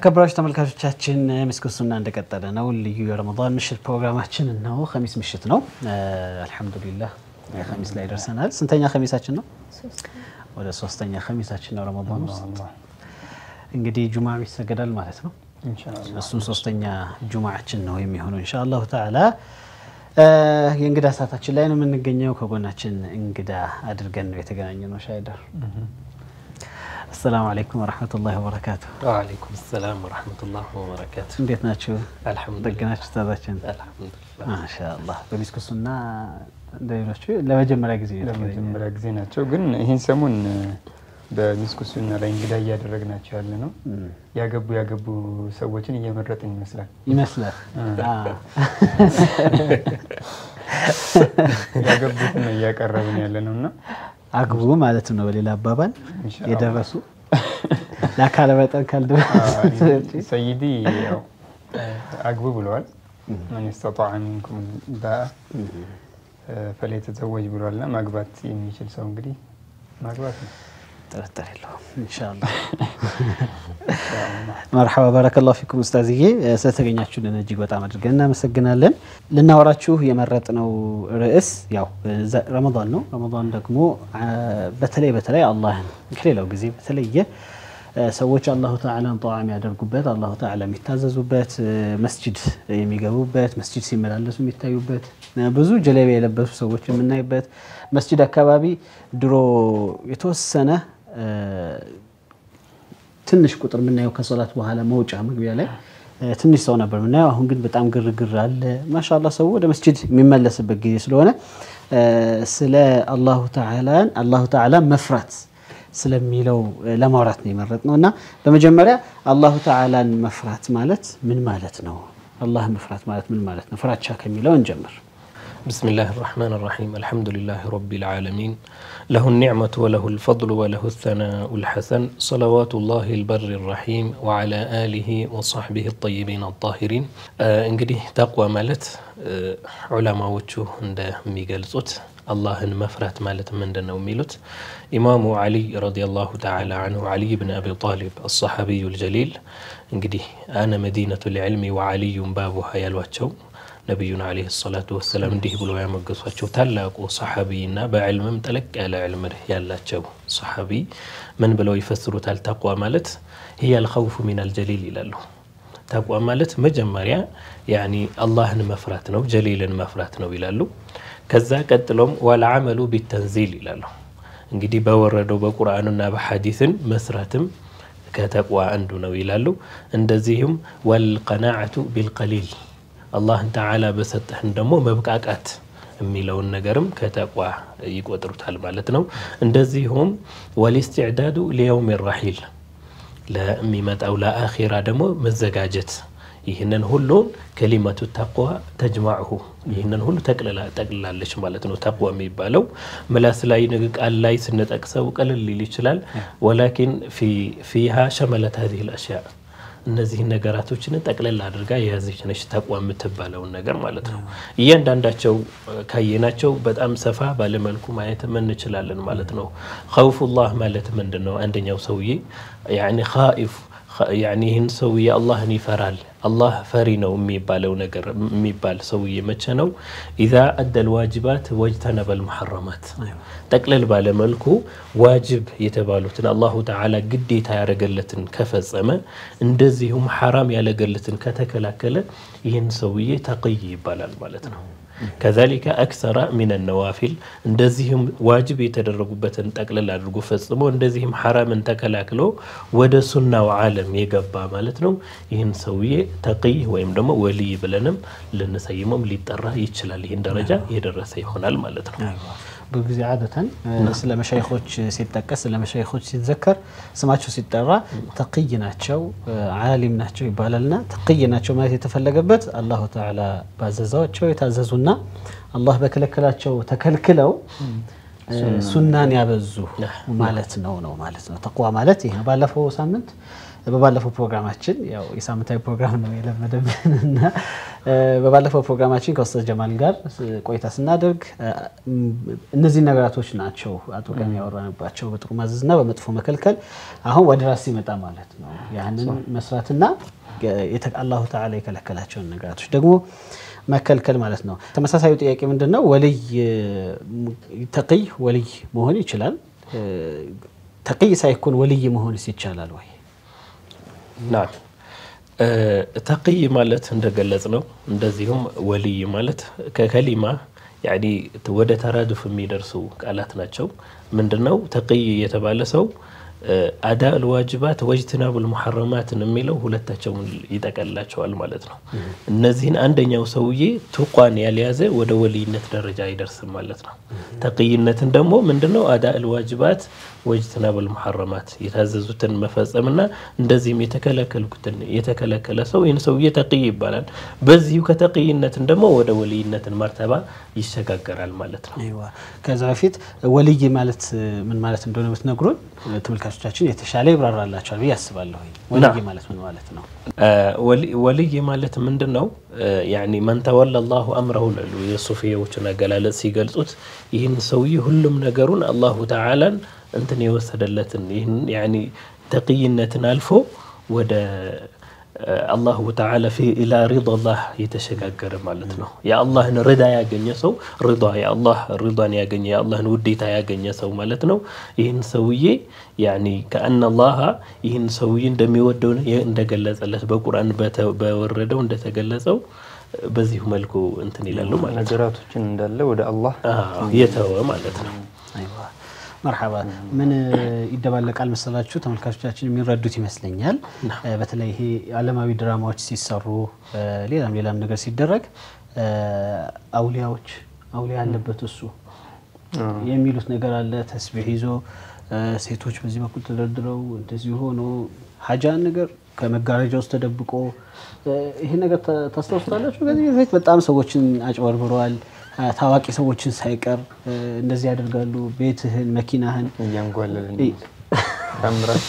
ተከበራችሁ ተመልካቾቻችን ምስክር ሱና እንደቀጠለ ነው። ልዩ የረመዳን ምሽት ፕሮግራማችን ነው። ኸሚስ ምሽት ነው። አልሐምዱሊላህ ኸሚስ ላይ ደርሰናል። ስንተኛ ኸሚሳችን ነው? ወደ ሶስተኛ ኸሚሳችን ነው ረመዳን ውስጥ እንግዲህ ጁማ ይሰገዳል ማለት ነው። እሱም ሶስተኛ ጁማዓችን ነው የሚሆነው ኢንሻአላሁ ተዓላ። የእንግዳ ሰዓታችን ላይ ነው የምንገኘው። ከጎናችን እንግዳ አድርገን ነው የተገናኘ ነው። ሻይደር አሰላሙ አለይኩም ወረሕመቱላሂ ወበረካቱ። ወአለይኩም ሰላም ወረሕመቱላሂ ወበረካቱ። እንዴት ናችሁ? አልሐምዱሊላህ ጠግናችሁ ታዛችን አልሐምዱሊላህ። ማሻአላህ። በሚስክ ሱና እንደሌሎቹ ለመጀመሪያ ጊዜ ነው የተገናኘ ለመጀመሪያ ጊዜ ናቸው። ግን ይህን ሰሞን በሚስኩ ሱና ላይ እንግዳ እያደረግናቸው ያለ ነው። ያገቡ ያገቡ ሰዎችን እየመረጥን ይመስላል ይመስላል። ያገቡትን ነው እያቀረብን ያለ ነው እና አግቡ ማለት ነው በሌላ አባባል ኢንሻአላህ። የደረሱ ለአካለ መጠን ካልደረሱ ሰይዲ ያው አግቡ ብለዋል። መን ስተጣዐ ሚንኩም ባአ ፈሊየተዘወጅ ብለዋልና ማግባት የሚችል ሰው እንግዲህ ማግባት ነው። ጥርጥር የለውም ኢንሻአላህ። መርሐባ ባረከላሁ ፊኩም ኡስታዝዬ፣ ስለተገኛችሁልን እጅግ በጣም አድርገን እናመሰግናለን። ልናወራችሁ የመረጥነው ርዕስ ያው ዘ- ረመዳን ነው። ረመዳን ደግሞ አ፣ በተለይ በተለይ አላህን ከሌላው ጊዜ በተለየ አ፣ ሰዎች አላሁ ተዓላን ጣዓ የሚያደርጉበት አላሁ ተዓላ የሚታዘዙበት አ፣ መስጂድ የሚገቡበት መስጂድ ሲመላለሱ የሚታዩበት አ፣ ብዙ ጀለቢያ የለበሱ ሰዎች የምናይበት መስጂድ አካባቢ ድሮ የተወሰነ አ፣ ትንሽ ቁጥር የምናየው ከሶላት በኋላ መውጫ መግቢያ ላይ እ፣ ትንሽ ሰው ነበር የምናየው። አሁን ግን በጣም ግርግር አለ። ማሻላ ሰው ወደ መስጂድ የሚመለስበት ጊዜ ስለሆነ እ፣ ስለ አላሁ ተዓላን አላሁ ተዓላ መፍራት ስለሚለው እ፣ ለማውራት ነው የመረጥ ነው እና በመጀመሪያ አላሁ ተዓላን መፍራት ማለት ምን ማለት ነው? አላህ መፍራት ማለት ምን ማለት ነው? ፍራቻ ከሚለው እንጀምር። بسم الله الرحمن الرحيم الحمد لله رب العالمين له النعمة وله الفضل وله الثناء الحسن صلوات الله البر الرحيم وعلى آله وصحبه الطيبين الطاهرين آه እንግዲህ ተቅዋ ማለት ዑለማዎቹ እንደሚገልጹት አላህን መፍራት ማለት ምንድን ነው የሚሉት ኢማሙ ዓሊይ ረዲየላሁ ተዓላ አንሁ ዓሊይ ብን አቢ ጣሊብ አሰሓቢዩ ልጀሊል እንግዲህ አነ መዲነቱ ልዕልሚ ወዓሊዩን ባቡሃ ያሏቸው ነቢዩን ዓለይሂ ሰላቱ ወሰላም እንዲህ ብሎ ያመገሷቸው ታላቁ ሰሓቢና በዕልምም ጠለቅ ያለ ዕልም ያላቸው ሰሓቢ ምን ብለው ይፈስሩታል? ተቅዋ ማለት ህየ አልኸውፉ ሚን አልጀሊል ይላሉ። ተቅዋ ማለት መጀመሪያ ያኒ አላህን መፍራት ነው፣ ጀሊልን መፍራት ነው ይላሉ። ከዛ ቀጥሎም ወልዓመሉ ቢተንዚል ይላሉ። እንግዲህ በወረደው በቁርአንና በሐዲስን መስራትም ከተቅዋ አንዱ ነው ይላሉ። እንደዚሁም ወልቀናዓቱ ቢልቀሊል አላህን ተዓላ በሰጠህን ደግሞ መብቃቃት የሚለውን ነገርም ከተቋ ይቆጥሩታል ማለት ነው። እንደዚሁም ወልስትዕዳዱ ሊየውም ራሒል ለሚመጣው ለአኺራ ደግሞ መዘጋጀት ይህንን ሁሉን ከሊመቱ ተቅዋ ተጅማዕሁ ይህንን ሁሉ ጠቅልላለች ማለት ነው። ተቅዋ የሚባለው ምላስ ላይ ቃል ላይ ስንጠቅሰው ቅልል ሊል ይችላል። ወላኪን ፊሃ ሸመለት ሀዚህ ልአሽያ እነዚህን ነገራቶችን ጠቅለል አድርጋ የያዘች ነች ተቅዋ የምትባለውን ነገር ማለት ነው። እያንዳንዳቸው ካየናቸው በጣም ሰፋ ባለመልኩ ማየትም እንችላለን ማለት ነው። ኸውፉላህ ማለት ምንድን ነው? አንደኛው ሰውዬ ያኒ ኻኢፍ ያኒ ይህን ሰውዬ አላህን ይፈራል አላህ ፈሪ ነው የሚባለው ነገር የሚባል ሰውዬ መቼ ነው? ኢዛ አደል ዋጅባት ወጅተነበል ሙሐረማት ጠቅለል ባለመልኩ ዋጅብ የተባሉትን አላሁ ተዓላ ግዴታ ያደረገለትን ከፈጸመ እንደዚሁም ሐራም ያለገለትን ከተከላከለ ይህን ሰውዬ ተቅይ ይባላል ማለት ነው። ከዛሊከ አክሰራ ሚን ነዋፊል እንደዚህም ዋጅብ የተደረጉበትን ጠቅልል አድርጎ ፈጽሞ እንደዚህም ሐራምን ተከላክሎ ወደ ሱናው ዓለም የገባ ማለት ነው። ይህን ሰውዬ ተቅይ ወይም ደግሞ ወልይ ብለንም ልንሰይመም ሊጠራ ይችላል። ይህን ደረጃ የደረሰ ይሆናል ማለት ነው። ብዙ ጊዜ አደተን ስለ መሻይኾች ሲጠቀስ ስለ መሻይኾች ሲዘከር ስማቸው ሲጠራ ተቅይ ናቸው ዓሊም ናቸው ይባላልና ተቅይ ናቸው ማለት የተፈለገበት አላሁ ተዓላ ባዘዛቸው የታዘዙና አላህ በከለከላቸው ተከልክለው ሱናን ያበዙ ማለት ነው ነው ማለት ነው። ተቅዋ ማለት ይህ ነው። ባለፈው ሳምንት በባለፈው ፕሮግራማችን ያው የሳምንታዊ ፕሮግራም ነው የለመደብን እና በባለፈው ፕሮግራማችን ከኡስታዝ ጀማል ጋር ቆይታ ስናደርግ እነዚህ ነገራቶች ናቸው አጥብቀን ያወራንባቸው፣ በጥሩ ማዘዝና በመጥፎ መከልከል። አሁን ወደ ራስ ሲመጣ ማለት ነው ያንን መስራትና አላሁ ተዓላ የከለከላቸውን ነገራቶች ደግሞ መከልከል ማለት ነው። ተመሳሳዩ ጥያቄ ምንድን ነው? ወልይ ተቅይ ወልይ መሆን ይችላል። ተቅይ ሳይኮን ወልይ መሆንስ ይቻላል ወይ? ናም ተቅይ ማለት እንደገለጽ ነው። እንደዚሁም ወልይ ማለት ከከሊማ ያኒ ወደ ተራድፍ የሚደርሱ ቃላት ናቸው። ምንድነው ተቅይ የተባለ ሰው አዳ ልዋጅባት ወጅትናብ ልሙሐረማትን የሚለው ሁለታቸውን ይጠቀልላቸዋል ማለት ነው። እነዚህን አንደኛው ሰውዬ ቱቋን ያልያዘ ወደ ወልይነት ደረጃ አይደርስም ማለት ነው። ተቅይነትን ደግሞ ምንድነው አዳ ልዋጅባት ወጅትናብ ልሙሐረማት የታዘዙትን መፈጸምና እንደዚህም የተከለከልኩትን የተከለከለ ሰው ይህን ሰውዬ ተቅይ ይባላል። በዚሁ ከተቅይነትን ደግሞ ወደ ወልይነትን መርተባ ይሸጋገራል ማለት ነው። ከዛ በፊት ወልይ ማለት ምን ማለት እንደሆነ ብትነግሩን ተመልካቾቻችን የተሻለ ይብራራላቸዋል ብዬ አስባለሁ። ወልይ ማለት ምን ማለት ነው? ወልይ ማለት ምንድን ነው? ያኒ መን ተወላ አላሁ አምረሁ ላሉ የሱፊያዎችን አገላለጽ ሲገልጹት ይህን ሰውዬ ሁሉም ነገሩን አላሁ ተዓላን እንትን የወሰደለትን ይህን ያኒ ተቅይነትን አልፎ ወደ አላሁ ተዓላ ፊ ኢላ ሪዳላህ የተሸጋገረ ማለት ነው። የአላህን ርዳ ያገኘ ሰው ሪዳ የአላህ ሪዳን ያገኘ የአላህን ውዴታ ያገኘ ሰው ማለት ነው። ይህን ሰውዬ ያኒ ከአነ አላህ ይህን ሰውዬ እንደሚወደው እንደገለጸለት በቁርአን በወረደው እንደተገለጸው በዚሁ መልኩ እንትን ይላሉ ማለት ነው። ነገራቶችን እንዳለ ወደ አላህ የተወ ማለት ነው። መርሐባ ምን ይደባለቃል መሰላችሁ? ተመልካቾቻችን የሚረዱት ይመስለኛል። በተለይ ይሄ ዓለማዊ ድራማዎች ሲሰሩ ሌላም ሌላም ነገር ሲደረግ አውሊያዎች አውሊያ ያለበት እሱ የሚሉት ነገር አለ። ተስቢሕ ይዞ ሴቶች በዚህ በኩል ተደርድረው እንደዚህ ሆኖ ሀጃን ነገር ከመጋረጃ ውስጥ ተደብቆ ይሄ ነገር ታስታውሱታላችሁ። ከዚህ በፊት በጣም ሰዎችን አጭበርብረዋል። ታዋቂ ሰዎችን ሳይቀር እንደዚህ ያደርጋሉ። ቤትህን፣ መኪናህን እያንጓለልን ታምራት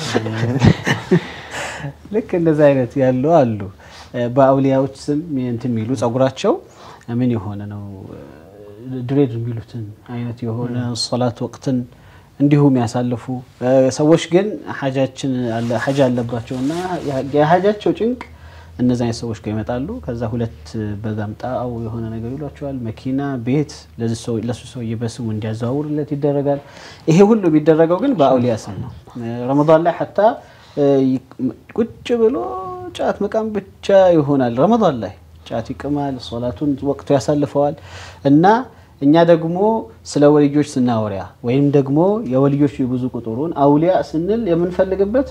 ልክ እንደዚህ አይነት ያሉ አሉ። በአውሊያዎች ስም እንትን የሚሉ ጸጉራቸው ምን የሆነ ነው ድሬድ የሚሉትን አይነት የሆነ ሶላት ወቅትን እንዲሁ የሚያሳልፉ ሰዎች ግን ሀጃችን ሀጃ አለባቸው እና የሀጃቸው ጭንቅ እነዚ አይነት ሰዎች ጋር ይመጣሉ። ከዛ ሁለት በጋምጣው የሆነ ነገር ይሏቸዋል። መኪና፣ ቤት ለሱ ሰውዬ በስሙ እንዲያዘዋውርለት ይደረጋል። ይሄ ሁሉ የሚደረገው ግን በአውሊያ ስም ነው። ረመዳን ላይ ሐታ ቁጭ ብሎ ጫት መቃም ብቻ ይሆናል። ረመዳን ላይ ጫት ይቅማል፣ ሶላቱን ወቅቱ ያሳልፈዋል እና እኛ ደግሞ ስለ ወልዮች ስናወሪያ ወይም ደግሞ የወልዮች የብዙ ቁጥሩን አውሊያ ስንል የምንፈልግበት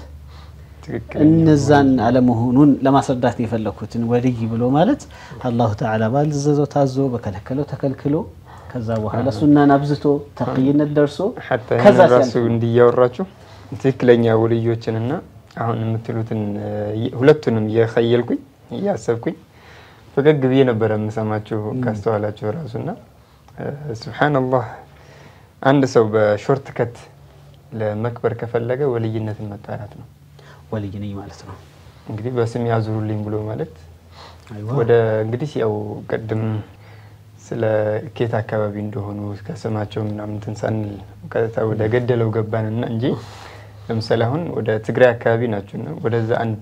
እነዛን አለመሆኑን ለማስረዳት ነው የፈለግኩትን። ወልይ ብሎ ማለት አላሁ ተዓላ ባዘዘው ታዞ በከለከለው ተከልክሎ ከዛ በኋላ ሱናን አብዝቶ ተቅይነት ደርሶ ከዛ ራሱ እንዲያወራችሁ ትክክለኛ ወልዮችንና አሁን የምትሉትን ሁለቱንም እየኸየልኩኝ እያሰብኩኝ ፈገግ ብዬ ነበረ የምሰማችሁ ካስተዋላችሁ ራሱና ሱብሓነላህ አንድ ሰው በሾርት ከት ለመክበር ከፈለገ ወልይነትን መጣራት ነው። ወልይ ነኝ ማለት ነው። እንግዲህ በስም ያዙሩልኝ ብሎ ማለት ወደ እንግዲህ ያው ቅድም ስለ ኬት አካባቢ እንደሆኑ ከስማቸው ምናምን እንትን ሳንል ቀጥታ ወደ ገደለው ገባንና እንጂ ለምሳሌ አሁን ወደ ትግራይ አካባቢ ናቸው እና ወደዛ አንድ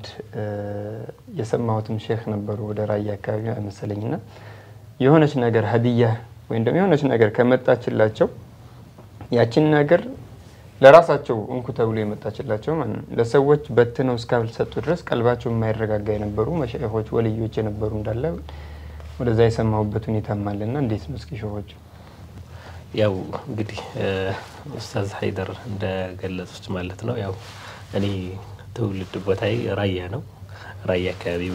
የሰማሁትም ሼክ ነበሩ ወደ ራያ አካባቢ መሰለኝና የሆነች ነገር ሀዲያ ወይም ደግሞ የሆነች ነገር ከመጣችላቸው ያችን ነገር ለራሳቸው እንኩ ተብሎ የመጣችላቸው ማለት ነው። ለሰዎች በትነው እስካልሰጡ ድረስ ቀልባቸው የማይረጋጋ የነበሩ መሻይኾች ወልዮች የነበሩ እንዳለ ወደዛ የሰማሁበት ሁኔታም አለና እንዴት ነው እስኪ ሸሆች? ያው እንግዲህ ኡስታዝ ሀይደር እንደገለጹት ማለት ነው። ያው እኔ ትውልድ ቦታዬ ራያ ነው። ራያ አካባቢ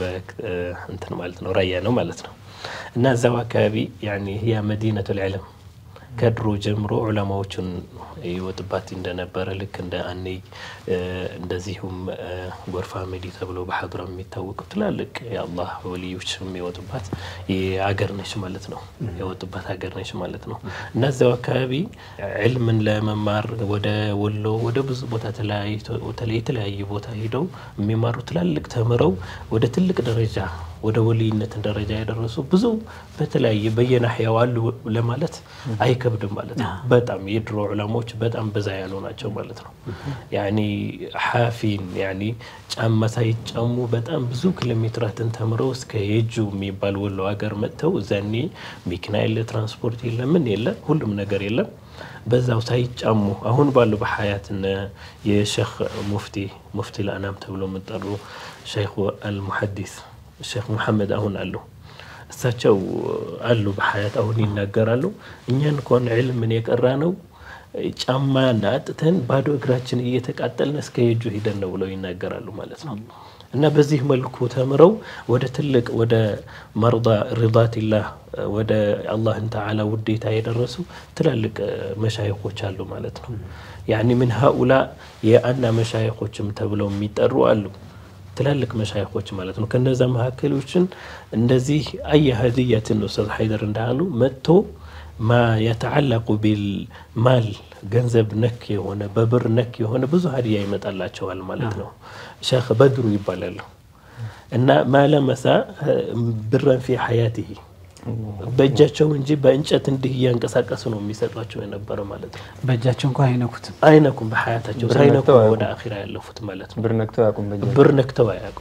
እንትን ማለት ነው ራያ ነው ማለት ነው እና እዛው አካባቢ ያኔ ያ መዲነቱል ዒልም ከድሮ ጀምሮ ዑለማዎችን ይወጥባት እንደነበረ ልክ እንደ አኔይ እንደዚሁም ጎርፋ መዲ ተብሎ በሀድራ የሚታወቁ ትላልቅ የአላህ ወልዮች የሚወጡባት አገር ነች ማለት ነው። የወጡባት ሀገር ነች ማለት ነው እና እዚያው አካባቢ ዕልምን ለመማር ወደ ወሎ ወደ ብዙ ቦታ የተለያየ ቦታ ሄደው የሚማሩ ትላልቅ ተምረው ወደ ትልቅ ደረጃ ወደ ወልይነትን ደረጃ የደረሱ ብዙ በተለያየ በየናሕያው አሉ ለማለት አይከብድም ማለት ነው። በጣም የድሮ ዑለሞች በጣም በዛ ያሉ ናቸው ማለት ነው። ያኒ ሐፊን ያኒ ጫማ ሳይጫሙ በጣም ብዙ ኪሎ ሜትራትን ተምረው እስከ የጁ የሚባል ወሎ ሀገር መጥተው እዛኔ መኪና የለ፣ ትራንስፖርት የለ፣ ምን የለ፣ ሁሉም ነገር የለም። በዛው ሳይጫሙ አሁን ባሉ በሀያትነ የሼክ ሙፍቲ ሙፍቲ ለአናም ተብሎ የሚጠሩ ሼክ አልሙሐዲስ ሼክ ሙሐመድ አሁን አሉ። እሳቸው አሉ በሀያት አሁን ይናገራሉ። እኛን እንኳን ዕልምን የቀራ ነው ጫማ አጥተን ባዶ እግራችን እየተቃጠልን እስከ የጁ ሂደን ነው ብለው ይናገራሉ ማለት ነው። እና በዚህ መልኩ ተምረው ወደ ትልቅ ወደ መርዳ ሪዳቲላህ ወደ አላህን ተዓላ ውዴታ የደረሱ ትላልቅ መሻይኮች አሉ ማለት ነው። ያኒ ምን ሀኡላ የአና መሻይኮችም ተብለው የሚጠሩ አሉ ትላልቅ መሻይኮች ማለት ነው። ከነዛ መካከሎችን እንደዚህ አየ ሀዲያትን ኡስታዝ ሀይደር እንዳሉ መጥቶ ማ የተዓለቁ ቢልማል ገንዘብ ነክ የሆነ በብር ነክ የሆነ ብዙ ሀዲያ ይመጣላቸዋል ማለት ነው። ሼክ በድሩ ይባላሉ እና ማለመሳ ብረን ፊ ሐያቲሂ በእጃቸው እንጂ በእንጨት እንዲህ እያንቀሳቀሱ ነው የሚሰጧቸው የነበረ ማለት ነው። በእጃቸው እንኳ አይነኩትም። አይነኩም በሀያታቸው ሳይነኩ ወደ አኺራ ያለፉት ማለት ነው። ብር ነክተው አያውቁም። በእጃቸው ብር ነክተው አያውቁም።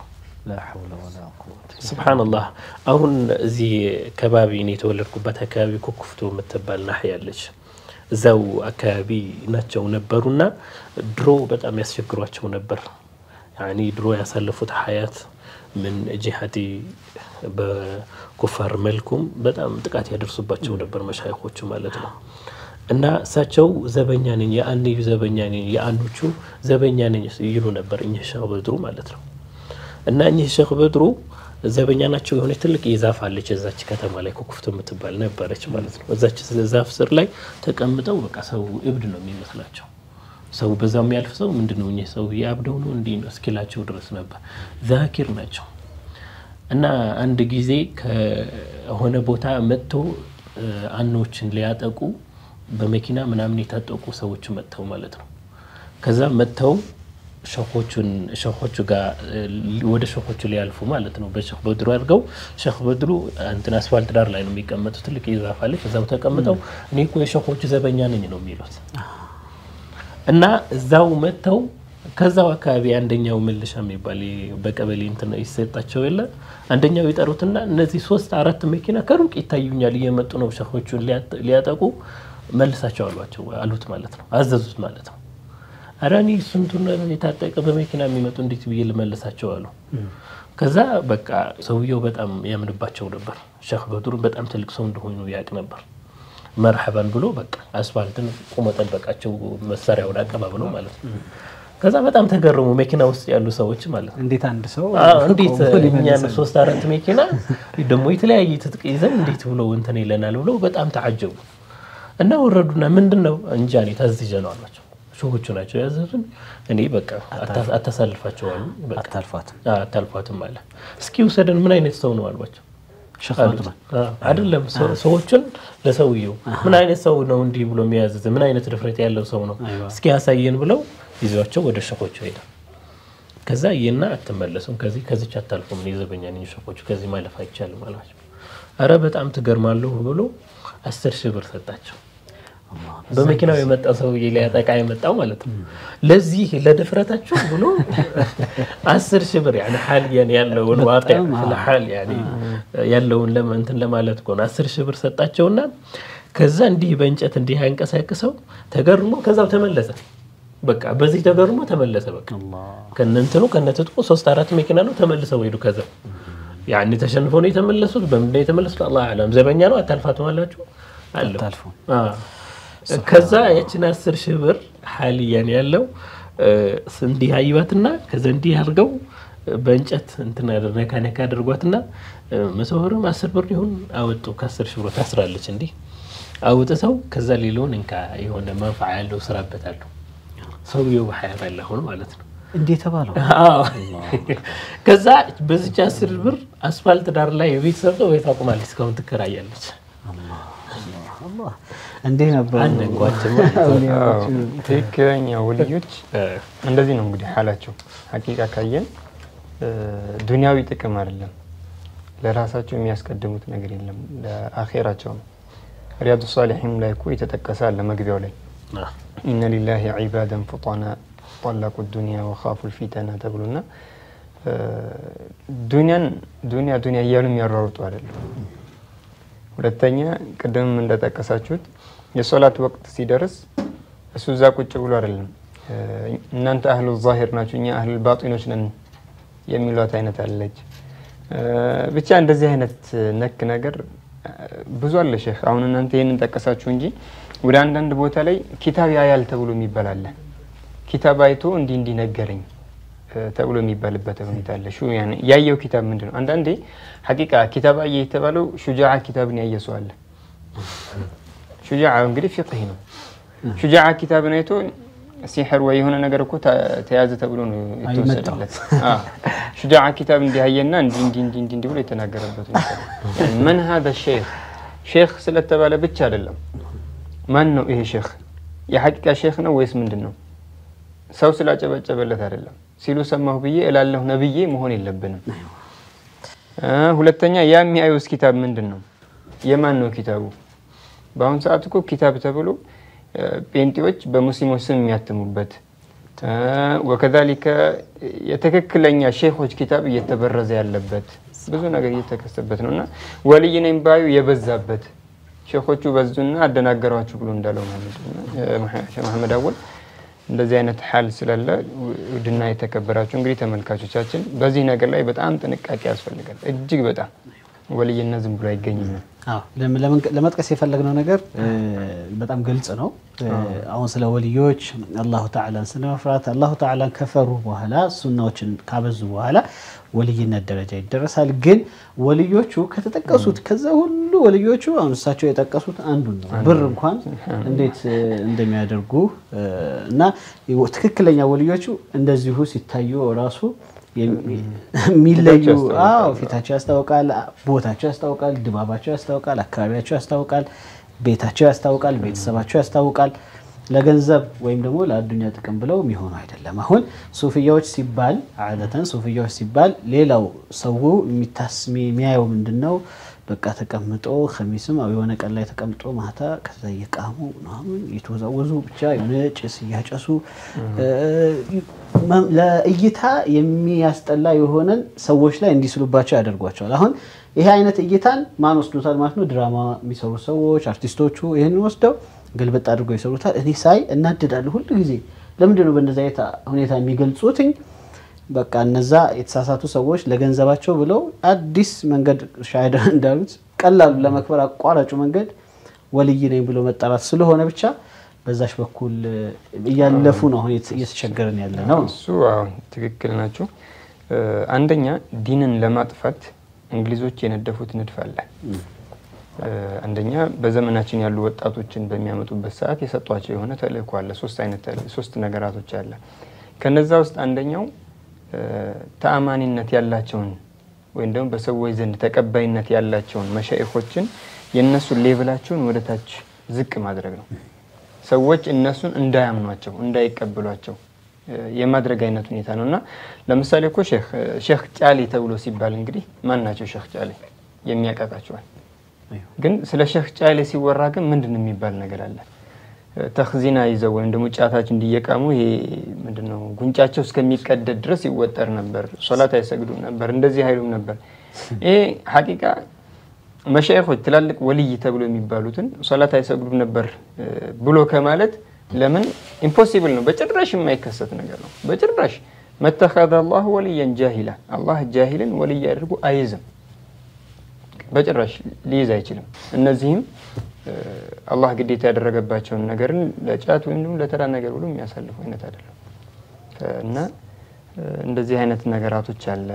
ስብሓንላህ አሁን እዚህ ከባቢ እኔ የተወለድኩበት አካባቢ ኩኩፍቶ የምትባል ናሕያ ያለች እዛው አካባቢ ናቸው ነበሩና ድሮ በጣም ያስቸግሯቸው ነበር። ያኒ ድሮ ያሳለፉት ሀያት ምን ጂሃዲ በኩፋር መልኩም በጣም ጥቃት ያደርሱባቸው ነበር መሻይኮቹ ማለት ነው። እና እሳቸው ዘበኛ ነኝ የአንዩ ዘበኛ ነኝ የአንዶቹ ዘበኛ ነኝ ይሉ ነበር እኚህ ሼክ በድሩ ማለት ነው። እና እኚህ ሼክ በድሩ ዘበኛ ናቸው። የሆነች ትልቅ የዛፍ አለች እዛች ከተማ ላይ ኩኩፍቶ የምትባል ነበረች ማለት ነው። እዛች ዛፍ ስር ላይ ተቀምጠው በቃ ሰው እብድ ነው የሚመስላቸው። ሰው በዛ የሚያልፍ ሰው ምንድን ነው እኚህ ሰው የአብደው ነው እንዲህ ነው እስኪላቸው ድረስ ነበር። ዛኪር ናቸው። እና አንድ ጊዜ ከሆነ ቦታ መጥቶ አኖችን ሊያጠቁ በመኪና ምናምን የታጠቁ ሰዎች መጥተው ማለት ነው። ከዛ መጥተው ሸኾቹን ሸኾቹ ጋር ወደ ሸኾቹ ሊያልፉ ማለት ነው። በሼክ በድሩ አድርገው ሼክ በድሩ እንትን አስፋልት ዳር ላይ ነው የሚቀመጡት። ትልቅ የዛፍ አለች። እዛው ተቀምጠው እኔ እኮ የሸኾቹ ዘበኛ ነኝ ነው የሚሉት እና እዛው መጥተው ከዛው አካባቢ አንደኛው መልሻ የሚባል በቀበሌ እንትን ይሰጣቸው የለ አንደኛው ይጠሩትና እነዚህ ሶስት አራት መኪና ከሩቅ ይታዩኛል እየመጡ ነው ሸኾቹን ሊያጠቁ መልሳቸው አሏቸው አሉት ማለት ነው። አዘዙት ማለት ነው። ኧረ እኔ ስንቱን የታጠቀ በመኪና የሚመጡ እንዴት ብዬ ልመልሳቸው አሉ። ከዛ በቃ ሰውየው በጣም ያምንባቸው ነበር። ሼክ በድሩ በጣም ትልቅ ሰው እንደሆኑ ያውቅ ነበር። መርሐባን ብሎ በቃ አስፋልትን ቁሞ ጠበቃቸው፣ መሳሪያውን አቀባብለው ማለት ነው። ከዛ በጣም ተገረሙ መኪና ውስጥ ያሉ ሰዎች ማለት ነው። እንዴት አንድ ሰው እንዴት እኛን ሶስት አራት መኪና ደግሞ የተለያየ ትጥቅ ይዘን እንዴት ብሎ እንትን ይለናል ብለው በጣም ተዓጀቡ እና ወረዱና ምንድን ነው እንጃ እኔ ታዝዤ ነው አሏቸው። ሾዎቹ ናቸው ያዘዙን። እኔ በቃ አታሳልፋቸው አሉ። አታልፏትም አታልፏትም አለ። እስኪ ውሰደን ምን አይነት ሰው ነው አሏቸው። ሼክ በድሩ አይደለም ሰዎቹን ለሰውየው ምን አይነት ሰው ነው እንዲህ ብሎ የሚያዘዝ ምን አይነት ድፍረት ያለው ሰው ነው እስኪ ያሳየን ብለው ይዟቸው ወደ ሸኾቹ ሄደ። ከዛ ይና አትመለሱም፣ ከዚህ ከዚች አታልፉም፣ እኔ ዘበኛ ነኝ፣ ሸኾቹ ከዚህ ማለፍ አይቻልም አሏቸው። አረ በጣም ትገርማለሁ ብሎ አስር ሺህ ብር ሰጣቸው። በመኪናው የመጣ ሰውዬ ሊያጠቃ የመጣው ማለት ነው። ለዚህ ለድፍረታቸው ብሎ አስር ሺህ ብር ያኔ ሐልያን ያለውን ዋቂ ሐል ያኔ ያለውን እንትን ለማለት እኮ ነው። አስር ሺህ ብር ሰጣቸውና ከዛ እንዲህ በእንጨት እንዲህ አንቀሳቅሰው ተገርሞ ከዛው ተመለሰ። በቃ በዚህ ተገርሞ ተመለሰ። በቃ ከነንትኑ ከነትጥቁ ሶስት አራት መኪና ነው ተመልሰው ሄዱ። ከዛ ያኔ ተሸንፈው ነው የተመለሱት። በምንድን ነው የተመለሱት? አላህ አለም። ዘበኛ ነው አታልፋትም አላችሁ አለው። ከዛ ያችን አስር ሺህ ብር ሐልያን ያለው እንዲህ አይባትና ከዛ እንዲህ አድርገው በእንጨት እንትን ነካ ነካ አድርጓትና መቶ ብርም አስር ብር ይሁን አወጡ። ከአስር ሺህ ብር ታስራለች እንዲህ አውጥተው ከዛ ሌላውን እንካ የሆነ መንፋ ያለው ስራበታለሁ ሰውየው በሀያት ያለ ሆኖ ማለት ነው። እንዴ ተባለው አዎ። ከዛ በዚች አስር ብር አስፋልት ዳር ላይ ቤት ሰርተው ቤት አቁማለች። እስካሁን ትከራያለች። አላህ እንዲህ ነበሩ አነጓቸው አዎ፣ ትክክለኛ ወልዮች እንደዚህ ነው እንግዲህ ሀላቸው። ሀቂቃ ካየን እ፣ ዱንያዊ ጥቅም አይደለም፣ ለራሳቸው የሚያስቀድሙት ነገር የለም፣ ለአኼራቸው ነው። ሪያዱ ሳሊሒን ላይ እኮ የተጠቀሰ አለ መግቢያው ላይ ኢነ ሊላሂ ዒባደን ፉጣና ጠለቁ ዱንያ ወኻፉ ልፊተና ተብሎና እ፣ ዱንያን ዱንያ ዱንያ እያሉ የሚያሯሩጡ አይደለም። ሁለተኛ ቅድምም እንደጠቀሳችሁት የሶላት ወቅት ሲደርስ እሱ እዛ ቁጭ ብሎ አይደለም እ፣ እናንተ አህሉ ዛሂር ናችሁ እኛ አህሉ ባጢኖች ነን የሚሏት አይነት አለች። እ፣ ብቻ እንደዚህ አይነት ነክ ነገር እ፣ ብዙ አለ ሼክ። አሁን እናንተ ይህንን ጠቀሳችሁ እንጂ ወደ አንዳንድ ቦታ ላይ ኪታብ ያያል ተብሎ የሚባል አለ። ኪታብ አይቶ እንዲህ እንዲህ ነገረኝ እ፣ ተብሎ የሚባልበት ሁኔታ አለ። ሹ ያኔ ያየው ኪታብ ምንድን ነው? አንዳንዴ ሀቂቃ ኪታብ አየ የተባለው ሹጃዓ ኪታብን ያየ ሰው አለ። ሹጃዓ እንግዲህ ፊቅህ ነው። ሹጃዓ ኪታብን አይቶ ሲሕር ወይ የሆነ ነገር እኮ ተ- ተያዘ ተብሎ ነው የተወሰደለት። አዎ። ሹጃዓ ኪታብ እንዲህ አየና እንዲህ እንዲህ እንዲህ እንዲህ እንዲህ ብሎ የተናገረበት ሁኔታ ነው። ያኔ መን ሀዘ ሼክ ሼክ ስለተባለ ብቻ አይደለም። ማን ነው ይሄ ሼክ? የሐቂቃ ሼክ ነው ወይስ ምንድን ነው? ሰው ስላጨበጨበለት አይደለም። ሲሉ ሰማሁ ብዬ እላለሁ ነብዬ መሆን የለብንም። እ፣ ሁለተኛ ያ የሚያዩስ ኪታብ ምንድን ነው? የማን ነው ኪታቡ? በአሁኑ ሰዓት እኮ ኪታብ ተብሎ እ፣ ጴንጤዎች በሙስሊሞች ስም የሚያትሙበት እ፣ ወከዛሊከ የትክክለኛ ሼኾች ኪታብ እየተበረዘ ያለበት ብዙ ነገር እየተከሰበት ነው እና ወልይ ነኝ ባዩ የበዛበት ሼኾቹ በዙና አደናገሯችሁ ብሎ እንዳለው ማለት ነው። ሼህ መሐመድ አወል እንደዚህ አይነት ሀል ስላለ ውድና የተከበራችሁ እንግዲህ ተመልካቾቻችን በዚህ ነገር ላይ በጣም ጥንቃቄ ያስፈልጋል። እጅግ በጣም ወልይነት ዝም ብሎ አይገኝም። አዎ ለም- ለመንቀ- ለመጥቀስ የፈለግነው ነገር እ፣ በጣም ግልጽ ነው። እ፣ አሁን ስለ ወልዮች አላሁ ተዓላን ስለ መፍራት አላሁ ተዓላን ከፈሩ በኋላ ሱናዎችን ካበዙ በኋላ ወልይነት ደረጃ ይደረሳል። ግን ወልዮቹ ከተጠቀሱት ከዛ ሁሉ ወልዮቹ አሁን እሳቸው የጠቀሱት አንዱን ነው። ብር እንኳን እንዴት እ፣ እንደሚያደርጉ እ፣ እና ትክክለኛ ወልዮቹ እንደዚሁ ሲታዩ ራሱ የሚ- የሚለዩ ፊታቸው ያስታውቃል። አዎ ፊታቸው ያስታውቃል፣ ቦታቸው ያስታውቃል፣ ድባባቸው ያስታውቃል፣ አካባቢያቸው ያስታውቃል፣ ቤታቸው ያስታውቃል፣ ቤተሰባቸው ያስታውቃል። ለገንዘብ ወይም ደግሞ ለአዱኛ ጥቅም ብለው የሚሆኑ አይደለም። አሁን ሱፍያዎች ሲባል አደተን ሱፍያዎች ሲባል ሌላው ሰው የሚታስ የሚያየው ምንድን ነው? በቃ ተቀምጦ ከሚስም የሆነ ቀን ላይ ተቀምጦ ማታ ከዛ እየቃሙ ምናምን እየተወዛወዙ ብቻ የሆነ ጭስ እያጨሱ መ- ለእይታ የሚያስጠላ የሆነን ሰዎች ላይ እንዲስሉባቸው ያደርጓቸዋል። አሁን ይሄ አይነት እይታን ማን ወስዶታል ማለት ነው? ድራማ የሚሰሩ ሰዎች አርቲስቶቹ ይህንን ወስደው ግልብጥ አድርገው ይሰሩታል። እኔ ሳይ እናድዳለሁ ሁሉ ጊዜ። ለምንድን ነው በእነዚ አይነት ሁኔታ የሚገልጹትኝ? በቃ እነዛ የተሳሳቱ ሰዎች ለገንዘባቸው ብለው አዲስ መንገድ ሻሂዳ እንዳሉት ቀላሉ ለመክበር አቋራጩ መንገድ ወልይ ነኝ ብሎ መጠራት ስለሆነ ብቻ በዛች በኩል እያለፉ ነው አሁን እየተቸገረን ያለ ነው። እሱ አሁን ትክክል ናቸው። እ፣ አንደኛ ዲንን ለማጥፋት እንግሊዞች የነደፉት ንድፍ አለ። እ፣ አንደኛ በዘመናችን ያሉ ወጣቶችን በሚያመጡበት ሰዓት የሰጧቸው የሆነ ተልእኮ አለ። ሶስት አይነት ተልእ- ሶስት ነገራቶች አለ። ከነዛ ውስጥ አንደኛው እ፣ ተአማኒነት ያላቸውን ወይም ደግሞ በሰዎች ዘንድ ተቀባይነት ያላቸውን መሻይኾችን የእነሱን ሌቭላቸውን ወደ ታች ዝቅ ማድረግ ነው። ሰዎች እነሱን እንዳያምኗቸው እንዳይቀበሏቸው እ፣ የማድረግ አይነት ሁኔታ ነው እና ለምሳሌ እኮ ሼክ እ፣ ሼክ ጫሊ ተብሎ ሲባል እንግዲህ ማን ናቸው ሼክ ጫሊ የሚያውቃቃቸዋል ግን ስለ ሼክ ጫሊ ሲወራ ግን ምንድን ነው የሚባል ነገር አለ እ፣ ተኽዚና ይዘው ወይም ደግሞ ጫታች እንዲየቃሙ ይሄ ምንድን ነው ጉንጫቸው እስከሚቀደድ ድረስ ይወጠር ነበር ሶላት አይሰግዱም ነበር እንደዚህ አይሉም ነበር ይሄ ሀቂቃ መሻይኾች ትላልቅ ወልይ ተብሎ የሚባሉትን ሶላት አይሰግዱም ነበር እ፣ ብሎ ከማለት ለምን ኢምፖሲብል ነው። በጭራሽ የማይከሰት ነገር ነው። በጭራሽ መተኸዘ አላሁ ወልየን ጃሂላ አላህ ጃሂልን ወልይ አድርጎ አይዝም። በጭራሽ ሊይዝ አይችልም። እነዚህም እ፣ አላህ ግዴታ ያደረገባቸውን ነገርን ለጫት ወይም ደግሞ ለተራ ነገር ብሎ የሚያሳልፉ አይነት አይደለም እና እ፣ እንደዚህ አይነት ነገራቶች አለ። እ፣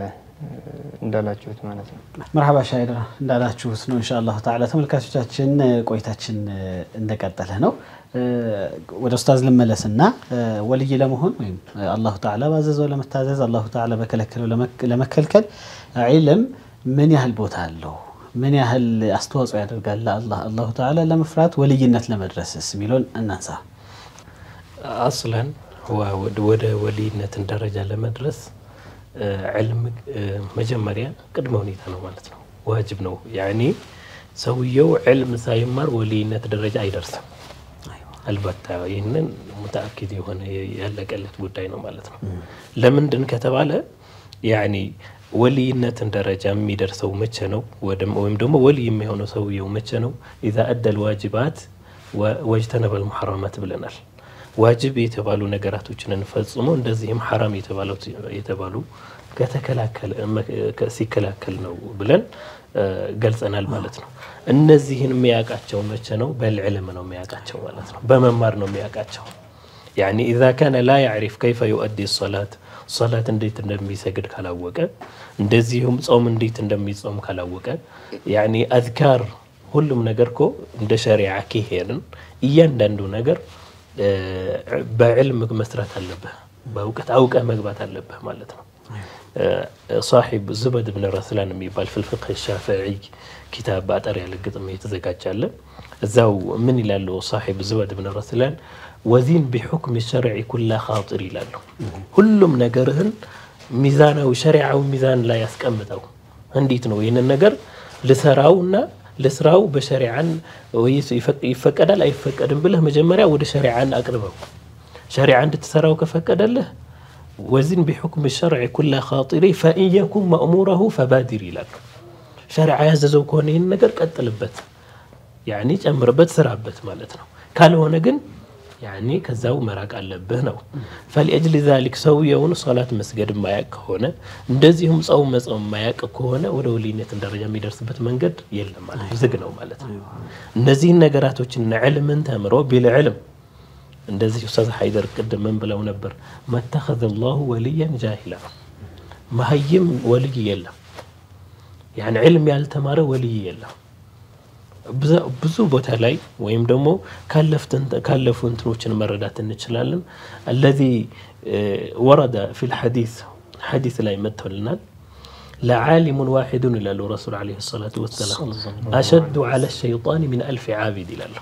እንዳላችሁት ማለት ነው። መርሐባ ሻይድራ እንዳላችሁት ነው። ኢንሻአላሁ ተዓላ ተመልካቾቻችን ቆይታችን እንደቀጠለ ነው። ወደ ኡስታዝ ልመለስና ወልይ ለመሆን ወይም አላሁ ተዓላ ባዘዘው ለመታዘዝ አላሁ ተዓላ በከለከለው ለመከልከል ዒልም ምን ያህል ቦታ አለው? ምን ያህል አስተዋጽኦ ያደርጋል ለአላህ አላሁ ተዓላ ለመፍራት ወልይነት ለመድረስስ የሚለውን እናንሳ። አስለን ወደ ወልይነትን ደረጃ ለመድረስ ዕልም መጀመሪያ ቅድመ ሁኔታ ነው ማለት ነው። ዋጅብ ነው። ያኔ ሰውየው ዕልም ሳይማር ወልይነት ደረጃ አይደርስም። አልበታ ይህንን ሙተአኪድ የሆነ ያለቀለት ጉዳይ ነው ማለት ነው። ለምንድን ከተባለ ያኔ ወልይነትን ደረጃ የሚደርሰው መቼ ነው? ወይም ደግሞ ወልይ የሚሆነው ሰውየው መቼ ነው? ኢዛ አደል ዋጅባት ወጅተነበል ሙሐረማት ብለናል። ዋጅብ የተባሉ ነገራቶችን ፈጽሞ እንደዚህም ሐራም የተባሉ ሲከላከል ነው ብለን ገልጸናል ማለት ነው። እነዚህን የሚያውቃቸው መቼ ነው? በልዕልም ነው የሚያውቃቸው ማለት ነው። በመማር ነው የሚያውቃቸው። ያኒ ኢዛ ካነ ላ ያዕሪፍ ከይፈ ዩአዲ ሶላት ሶላት እንዴት እንደሚሰግድ ካላወቀ፣ እንደዚሁም ጾም እንዴት እንደሚጾም ካላወቀ፣ ያኒ አዝካር ሁሉም ነገር እኮ እንደ ሸሪዓ ከሄድን እያንዳንዱ ነገር በዕልም መስራት አለብህ። በእውቀት አውቀህ መግባት አለብህ ማለት ነው። ሳሒብ ዙበድ ብን ረስላን የሚባል ፍልፍቅህ ሻፍዒ ኪታብ በአጠር ያለ ግጥም የተዘጋጃለ እዛው ምን ይላሉ? ሳሒብ ዙበድ ብን ረስላን ወዚን ቢሑክም ሸርዒ ኩላ ኻጢር ይላሉ። ሁሉም ነገርህን ሚዛናዊ ሸሪዓዊ ሚዛን ላይ ያስቀምጠው። እንዴት ነው ይህንን ነገር ልሰራውና ለስራው በሸሪዓን ይፈቀዳል አይፈቀድም ብለህ መጀመሪያ ወደ ሸሪዓን አቅርበው። ሸሪዓ እንድትሰራው ከፈቀደልህ ወዚን ቢሑክም ሸርዒ ኩላ ኻጢሪ ፈኢን የኩን መእሙረሁ ፈባዲር ይላሉ። ሸሪዓ ያዘዘው ከሆነ ይህን ነገር ቀጥልበት፣ ያኒ ጨምርበት፣ ስራበት ማለት ነው። ካልሆነ ግን ያኒ ከዛው መራቅ አለብህ ነው። ፈሊአጅሊ ዛሊክ ሰውየውን ሶላት መስገድ ማያቅ ከሆነ እንደዚሁም ጸው መጾም ማያቅ ከሆነ ወደ ወልይነትን ደረጃ የሚደርስበት መንገድ የለም ማለት ነው፣ ዝግ ነው ማለት ነው። እነዚህን ነገራቶችን ዕልምን ተምሮ ቢልዕልም እንደዚህ ኡስታዝ ሀይደር ቅድም ምን ብለው ነበር? መተኸዘ ላሁ ወልያን ጃሂላ መሀይም ወልይ የለም። ያን ዕልም ያልተማረ ወልይ የለም። ብዙ ቦታ ላይ ወይም ደግሞ ካለፉ እንትኖችን መረዳት እንችላለን። አለዚ ወረደ ፊል ሐዲስ ሐዲስ ላይ መጥቶልናል። ለዓሊሙን ዋሒዱን ይላሉ ረሱል ዓለይሂ ሰላቱ ወሰላም አሸዱ ዓለ ሸይጣን ሚን አልፊ ዓቢድ ይላሉ።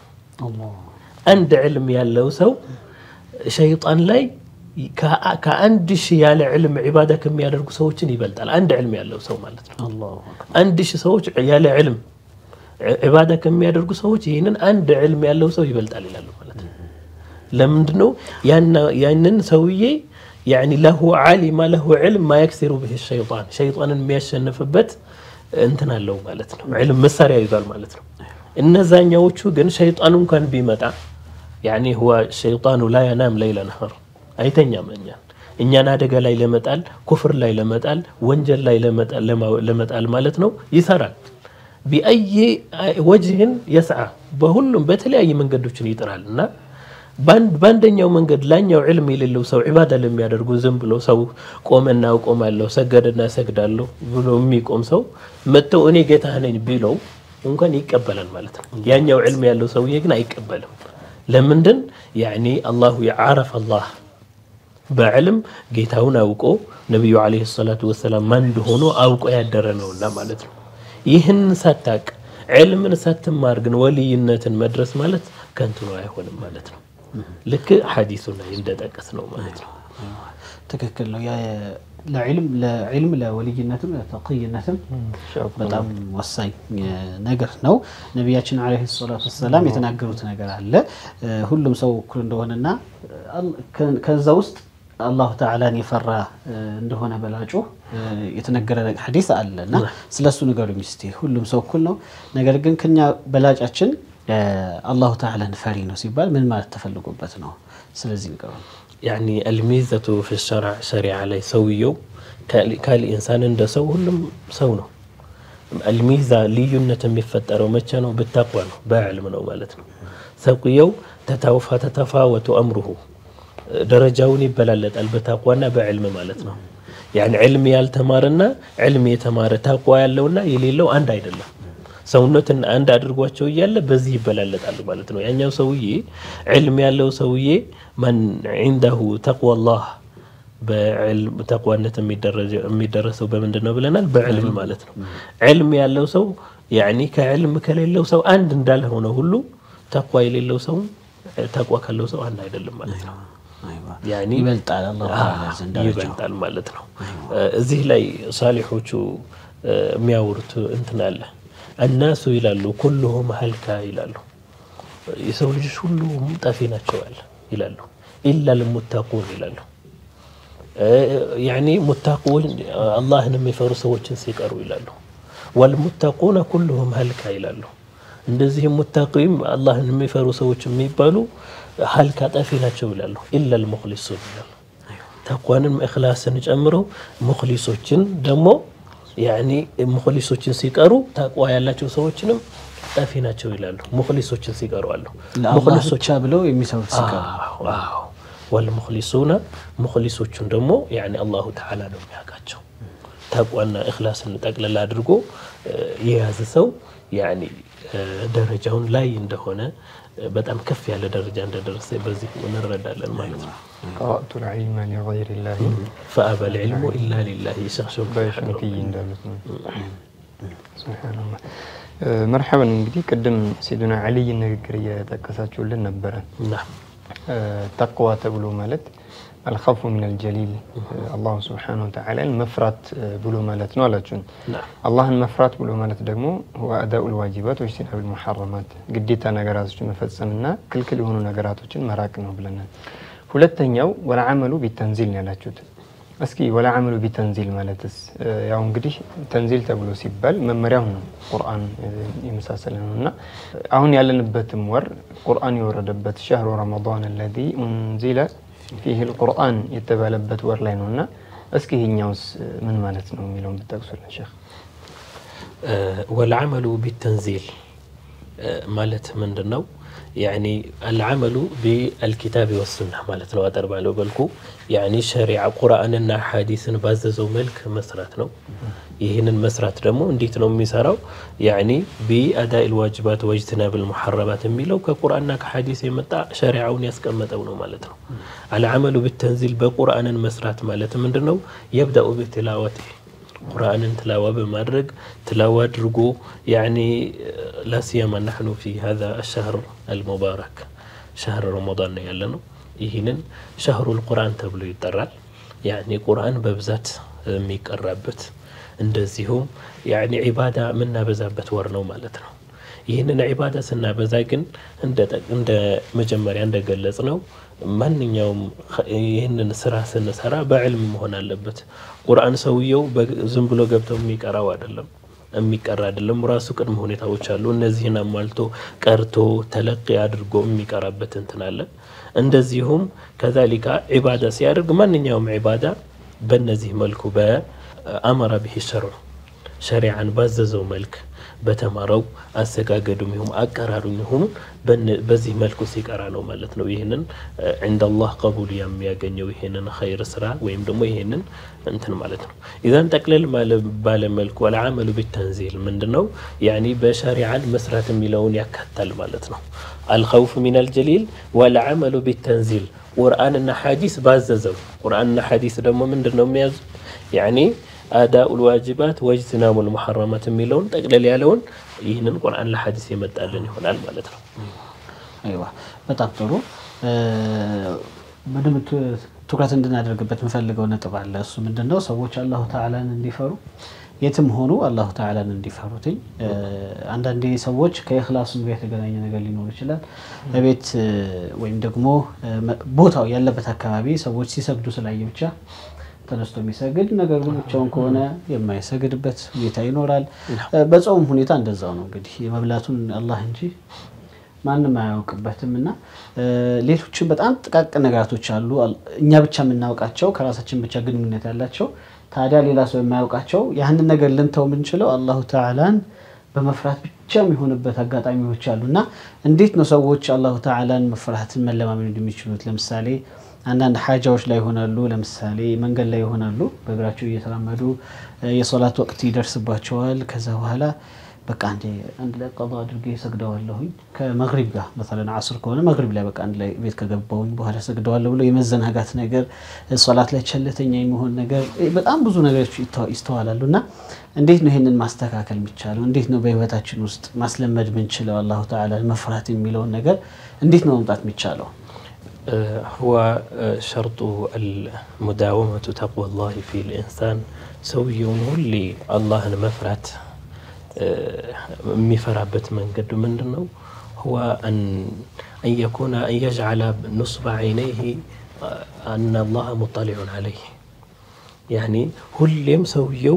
አንድ ዕልም ያለው ሰው ሸይጣን ላይ ከአንድ ሺህ ያለ ዕልም ዒባዳ ከሚያደርጉ ሰዎችን ይበልጣል። አንድ ዕልም ያለው ሰው ማለት ነው። አንድ ሺህ ሰዎች ያለ ዕልም ዒባዳ ከሚያደርጉ ሰዎች ይህንን አንድ ዕልም ያለው ሰው ይበልጣል ይላሉ ማለት ነው። ለምንድን ነው ያንን ሰውዬ ያኒ ለሁ ዓሊማ ለሁ ዕልም ማየክሲሩ ብህ ሸይጣን ሸይጣንን የሚያሸንፍበት እንትን አለው ማለት ነው። ዕልም መሳሪያ ይዟል ማለት ነው። እነዛኛዎቹ ግን ሸይጣኑ እንኳን ቢመጣ ያኒ ሁዋ ሸይጣኑ ላ የናም ለይለ ነህር አይተኛም እኛን እኛን አደጋ ላይ ለመጣል ኩፍር ላይ ለመጣል ወንጀል ላይ ለመጣል ማለት ነው ይሰራል። ቢአይ ወጅህን የስዓ በሁሉም በተለያየ መንገዶችን ይጥራል እና በአንደኛው መንገድ ላኛው ዕልም የሌለው ሰው ዒባዳ ለሚያደርጉ ዝም ብሎ ሰው ቆመና እቆማለሁ ሰገደና ሰግዳለሁ ብሎ የሚቆም ሰው መጥተው እኔ ጌታህ ነኝ ቢለው እንኳን ይቀበላል ማለት ነው። ያኛው ዕልም ያለው ሰውዬ ግን አይቀበልም። ለምንድን ያኒ አላሁ ዓረፍ አላህ በዕልም ጌታውን አውቆ ነቢዩ ዓለይሂ ሰላቱ ወሰላም ማን እንደሆኑ አውቆ ያደረ ነውና ማለት ነው። ይህን ሳታቅ ዕልምን ሳትማር ግን ወልይነትን መድረስ ማለት ከንቱ ነው፣ አይሆንም ማለት ነው። ልክ ሐዲሱ ላይ እንደጠቀስ ነው ማለት ነው። ትክክል ነው። ለዕልም ለወልይነትም ለተቅይነትም በጣም ወሳኝ ነገር ነው። ነቢያችን ዓለይሂ ሰላቱ ወሰላም የተናገሩት ነገር አለ። ሁሉም ሰው እኩል እንደሆነና ከዛ ውስጥ አላሁ ተዓላን የፈራ እንደሆነ በላጩ የተነገረ ሐዲስ አለ እና ስለ እሱ ንገሩኝ እስቲ። ሁሉም ሰው እኩል ነው፣ ነገር ግን ከኛ በላጫችን አላሁ ተዓላን ፈሪ ነው ሲባል ምን ማለት ተፈልጎበት ነው? ስለዚህ ንገሩ። ያኒ አልሚዘቱ ፊ ሸርዕ ሸሪዓ ላይ ሰውየው ካል ኢንሳን እንደ ሰው ሁሉም ሰው ነው። አልሚዛ ልዩነት የሚፈጠረው መቼ ነው? ብታቋ ነው፣ በዕልም ነው ማለት ነው። ሰውየው ተታውፋ ተተፋወቱ አምሩሁ ደረጃውን ይበላለጣል በታቋና በዕልም ማለት ነው። ያኒ ዕልም ያልተማረና ዕልም የተማረ ተቋ ያለውና የሌለው አንድ አይደለም። ሰውነትን አንድ አድርጓቸው እያለ በዚህ ይበላለጣሉ ማለት ነው። ያኛው ሰውዬ ዕልም ያለው ሰውዬ መን ዒንደሁ ተቅዋላህ በዕልም ተቅዋነት የሚደረሰው በምንድን ነው ብለናል? በዕልም ማለት ነው። ዕልም ያለው ሰው ያኒ ከዕልም ከሌለው ሰው አንድ እንዳልሆነ ሁሉ ተቅዋ የሌለው ሰው ተቅዋ ካለው ሰው አንድ አይደለም ማለት ነው። ያኒ ይበልጣል አላሁ ተዓላ ዘንድ ደረጃው። ይበልጣል ማለት ነው። እዚህ ላይ ሳሊሖቹ የሚያወሩት እንትን አለ እናሱ ይላሉ ኩሉሁም ሀልካ ይላሉ። የሰው ልጆች ሁሉም ጠፊ ናቸዋል ይላሉ። ኢላ ልሙታቁን ይላሉ። ያኒ ሙታቁን አላህን የሚፈሩ ሰዎችን ሲቀሩ ይላሉ። ወልሙታቁነ ኩሉሁም ሀልካ ይላሉ። እንደዚህም ሙታቂም አላህን የሚፈሩ ሰዎች የሚባሉ ሀልካ ጠፊ ናቸው ይላሉ። ኢላ ልሙክሊሱን ይላሉ። ተቋንም እክላስን ጨምረው ሙክሊሶችን ደግሞ ያኒ ሙክሊሶችን ሲቀሩ ተቅዋ ያላቸው ሰዎችንም ጠፊ ናቸው ይላሉ። ሙክሊሶችን ሲቀሩ አሉ። ለአላህ ብቻ ብለው የሚሰሩት ሲቀሩ ወልሙክሊሱነ ሙክሊሶቹን ደግሞ ያኒ አላሁ ተዓላ ነው የሚያውቃቸው። ተቋና እክላስን ጠቅልላ አድርጎ የያዘ ሰው ያኒ ደረጃውን ላይ እንደሆነ በጣም ከፍ ያለ ደረጃ እንደደረሰ በዚህ እንረዳለን ማለት ነው። ቀረእቱ ልዕልመ ሊገይር ላህ ፈአበ ልዕልሙ ኢላ ሊላህ ሸክሸው በሽንክይ እንዳሉት ነው። ሱብሓነላህ። መርሐበን እንግዲህ ቅድም ሲዱና ዓሊይን ንግግር እየጠቀሳችሁልን ነበረ። ተቅዋ ተብሎ ማለት አልኸውፉ ሚን አልጀሊል አላሁ ስብሓነሁ ወተዓላን መፍራት ብሎ ማለት ነው አላችሁን። አላህን መፍራት ብሎ ማለት ደግሞ አዳኡ ልዋጅባት ወጅቲናብ ልሙሐረማት ግዴታ ነገራቶችን መፈጸምና ክልክል የሆኑ ነገራቶችን መራቅ ነው ብለናል። ሁለተኛው ወለዓመሉ ቢተንዚል ነው ያላችሁት። እስኪ ወለዓመሉ ቢተንዚል ማለትስ ያው እንግዲህ ተንዚል ተብሎ ሲባል መመሪያው ነው ቁርአን የመሳሰለ ነው እና አሁን ያለንበትም ወር ቁርአን የወረደበት ሸህሩ ረመዳን አለዚ ኡንዚለ ፊህ ልቁርአን የተባለበት ወር ላይ ነው እና እስኪ ይህኛውስ ምን ማለት ነው የሚለውን ብጠቅሱልን ሼክ። ወልዓመሉ ቢተንዚል ማለት ምንድን ነው? ያኒ አልዓመሉ ቢአልኪታብ ወሱና ማለት ነው። አጠር ባለው መልኩ ያኒ ሸሪዓ ቁርአንና ሐዲስን ባዘዘው መልክ መስራት ነው። ይህንን መስራት ደግሞ እንዴት ነው የሚሰራው? ያኒ ቢአዳኢ ልዋጅባት ወጅትናብ ልሙሐረማት የሚለው ከቁርአንና ከሐዲስ የመጣ ሸሪዓውን ያስቀመጠው ነው ማለት ነው። አልዓመሉ ቢተንዚል በቁርአንን መስራት ማለት ምንድን ነው? የብደኡ ቢትላወት ቁርአንን ትላዋ በማድረግ ትላዋ አድርጎ ያኒ ላሲያማ ናሕኑ ፊ ሀዛ አሻህር አልሙባረክ ሻህር ረመዳን ነው ያለ ነው። ይህንን ሻህሩል ቁርአን ተብሎ ይጠራል። ያኒ ቁርአን በብዛት የሚቀራበት እንደዚሁም ያኒ ዒባዳ የምናበዛበት ወር ነው ማለት ነው። ይህንን ዒባዳ ስናበዛ ግን እንደ መጀመሪያ እንደገለጽ ነው ማንኛውም ይህንን ስራ ስንሰራ በዕልም መሆን አለበት። ቁርአን ሰውየው ዝም ብሎ ገብተው የሚቀራው አይደለም የሚቀራ አይደለም። ራሱ ቅድመ ሁኔታዎች አሉ። እነዚህን አሟልቶ ቀርቶ ተለቂ አድርጎ የሚቀራበት እንትን አለ። እንደዚሁም ከዛሊካ ዒባዳ ሲያደርግ ማንኛውም ዒባዳ በእነዚህ መልኩ በአመራ ብሂ ሸርዑ ሸሪዓን ባዘዘው መልክ በተማረው አሰጋገዱም ይሁን አቀራሩም ይሁኑ በዚህ መልኩ ሲቀራ ነው ማለት ነው። ይህንን ዕንደ አላህ ቀቡል የሚያገኘው ይሄንን ኸይር ስራ ወይም ደግሞ ይሄንን እንትን ማለት ነው። ኢዛን ጠቅለል ባለ መልኩ አልዓመሉ ቢተንዚል ምንድን ነው? ያኒ በሸሪዓን መስራት የሚለውን ያካታል ማለት ነው። አልኸውፍ ሚነል ጀሊል ወልዓመሉ ቢተንዚል ቁርአንና ሐዲስ ባዘዘው ቁርአንና ሐዲስ ደግሞ ምንድን ነው የሚያዙ ያኒ አዳኡል ዋጅባት ወጅትናሙል ሙሐረማት የሚለውን ጠቅለል ያለውን ይህንን ቁርአን ለሐዲስ የመጣልን ይሆናል ማለት ነው። አይዋ በጣም ጥሩ። በደንብ ትኩረት እንድናደርግበት የምፈልገው ነጥብ አለ። እሱ ምንድን ነው? ሰዎች አላሁ ተዓላን እንዲፈሩ የትም ሆኑ አላሁ ተዓላን እንዲፈሩትኝ። አንዳንዴ ሰዎች ከእክላሱም ጋር የተገናኘ ነገር ሊኖር ይችላል። በቤት ወይም ደግሞ ቦታው ያለበት አካባቢ ሰዎች ሲሰግዱ ስላየ ብቻ ተነስቶ የሚሰግድ ነገር ግን ብቻውን ከሆነ የማይሰግድበት ሁኔታ ይኖራል። በጾም ሁኔታ እንደዛው ነው እንግዲህ የመብላቱን አላህ እንጂ ማንም አያውቅበትም እና ሌሎችም በጣም ጥቃቅን ነገራቶች አሉ እኛ ብቻ የምናውቃቸው ከራሳችን ብቻ ግንኙነት ያላቸው ታዲያ ሌላ ሰው የማያውቃቸው ያህንን ነገር ልንተው የምንችለው አላሁ ተዓላን በመፍራት ብቻ የሚሆንበት አጋጣሚዎች አሉ እና እንዴት ነው ሰዎች አላሁ ተዓላን መፍራትን መለማመድ የሚችሉት? ለምሳሌ አንዳንድ ሀጃዎች ላይ ይሆናሉ። ለምሳሌ መንገድ ላይ ይሆናሉ። በእግራቸው እየተራመዱ የሶላት ወቅት ይደርስባቸዋል። ከዛ በኋላ በቃ አንዴ አንድ ላይ ቀዷ አድርጌ ሰግደዋለሁኝ ከመግሪብ ጋር መሰለን አስር ከሆነ መግሪብ ላይ በቃ አንድ ላይ ቤት ከገባሁኝ በኋላ ሰግደዋለሁ ብሎ የመዘናጋት ነገር፣ ሶላት ላይ ቸልተኛ የመሆን ነገር፣ በጣም ብዙ ነገሮች ይስተዋላሉ። እና እንዴት ነው ይህንን ማስተካከል የሚቻለው? እንዴት ነው በህይወታችን ውስጥ ማስለመድ ምንችለው? አላሁ ተዓላ መፍራት የሚለውን ነገር እንዴት ነው መምጣት የሚቻለው? هو شرط المداومة تقوى الله في الإنسان ሰውየውን ሁሌ አላህን መፍራት የሚፈራበት መንገዱ ምንድን ነው? هو أن أن يكون أن يجعل نصب عينيه أن الله مطلع عليه يعني ሁሌም ሰውየው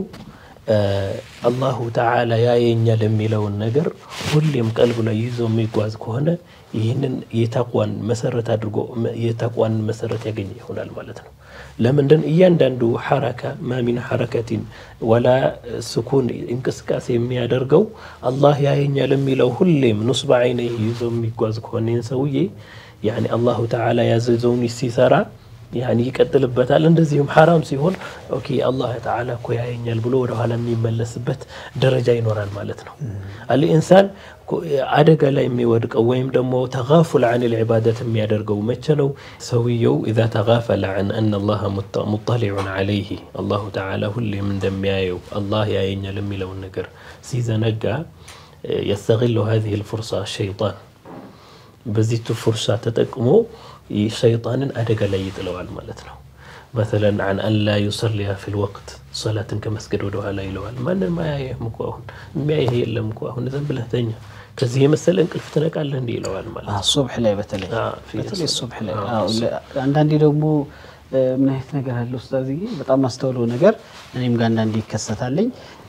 አላሁ ተዓላ ያየኛል የሚለውን ነገር ሁሌም ቀልቡ ላይ ይዞ የሚጓዝ ከሆነ ይህንን የተቋን መሰረት አድርጎ የተቋን መሰረት ያገኘ ይሆናል ማለት ነው። ለምንድን እያንዳንዱ ሐረካ ማሚን ሐረከቲን ወላ ስኩን እንቅስቃሴ የሚያደርገው አላህ ያየኛል የሚለው ሁሌም ኑስበ አይነ ይዞ የሚጓዝ ከሆነ ይህን ሰውዬ ያኒ አላሁ ተዓላ ያዘዘውን ሲሰራ ያኒ ይቀጥልበታል። እንደዚሁም ሐራም ሲሆን ኦኬ አላህ ተዓላ እኮ ያየኛል ብሎ ወደኋላ የሚመለስበት ደረጃ ይኖራል ማለት ነው። አልኢንሳን አደጋ ላይ የሚወድቀው ወይም ደግሞ ተጋፉል አን ልዕባደት የሚያደርገው መቼ ነው? ሰውየው ኢዛ ተጋፈለ አን አነ አላህ ሙጠሊዑን ዓለይህ አላሁ ተዓላ ሁሌም እንደሚያየው አላህ ያየኛል የሚለውን ነገር ሲዘነጋ የስተግሉ ሀዚህ ልፉርሳ ሸይጣን በዚቱ ፉርሳ ተጠቅሞ ሸይጣንን አደጋ ላይ ይጥለዋል ማለት ነው። መተለን አን አላ ዩሰሊያ ፊል ወቅት ሰላትን ከመስገድ ወደ ኋላ ይለዋል። ማንም አያየህም እኮ አሁን የሚያየህ የለም እኮ አሁን ዝም ብለህ ተኛ፣ ከዚህ የመሰለ እንቅልፍ ትነቃለህ እንዲህ ይለዋል ማለት ነው። ሱብሕ ላይ በተለይ አዎ፣ ፊ- በተለይ ሱብሕ ላይ አዎ፣ ለ- አንዳንዴ ደግሞ ምን አይነት ነገር አለ ኡስታዝዬ፣ በጣም ማስተውለው ነገር እኔም ጋር አንዳንዴ ይከሰታለኝ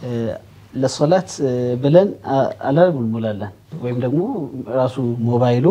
ለሶላት ብለን አላርም እንሞላለን ወይም ደግሞ ራሱ ሞባይሉ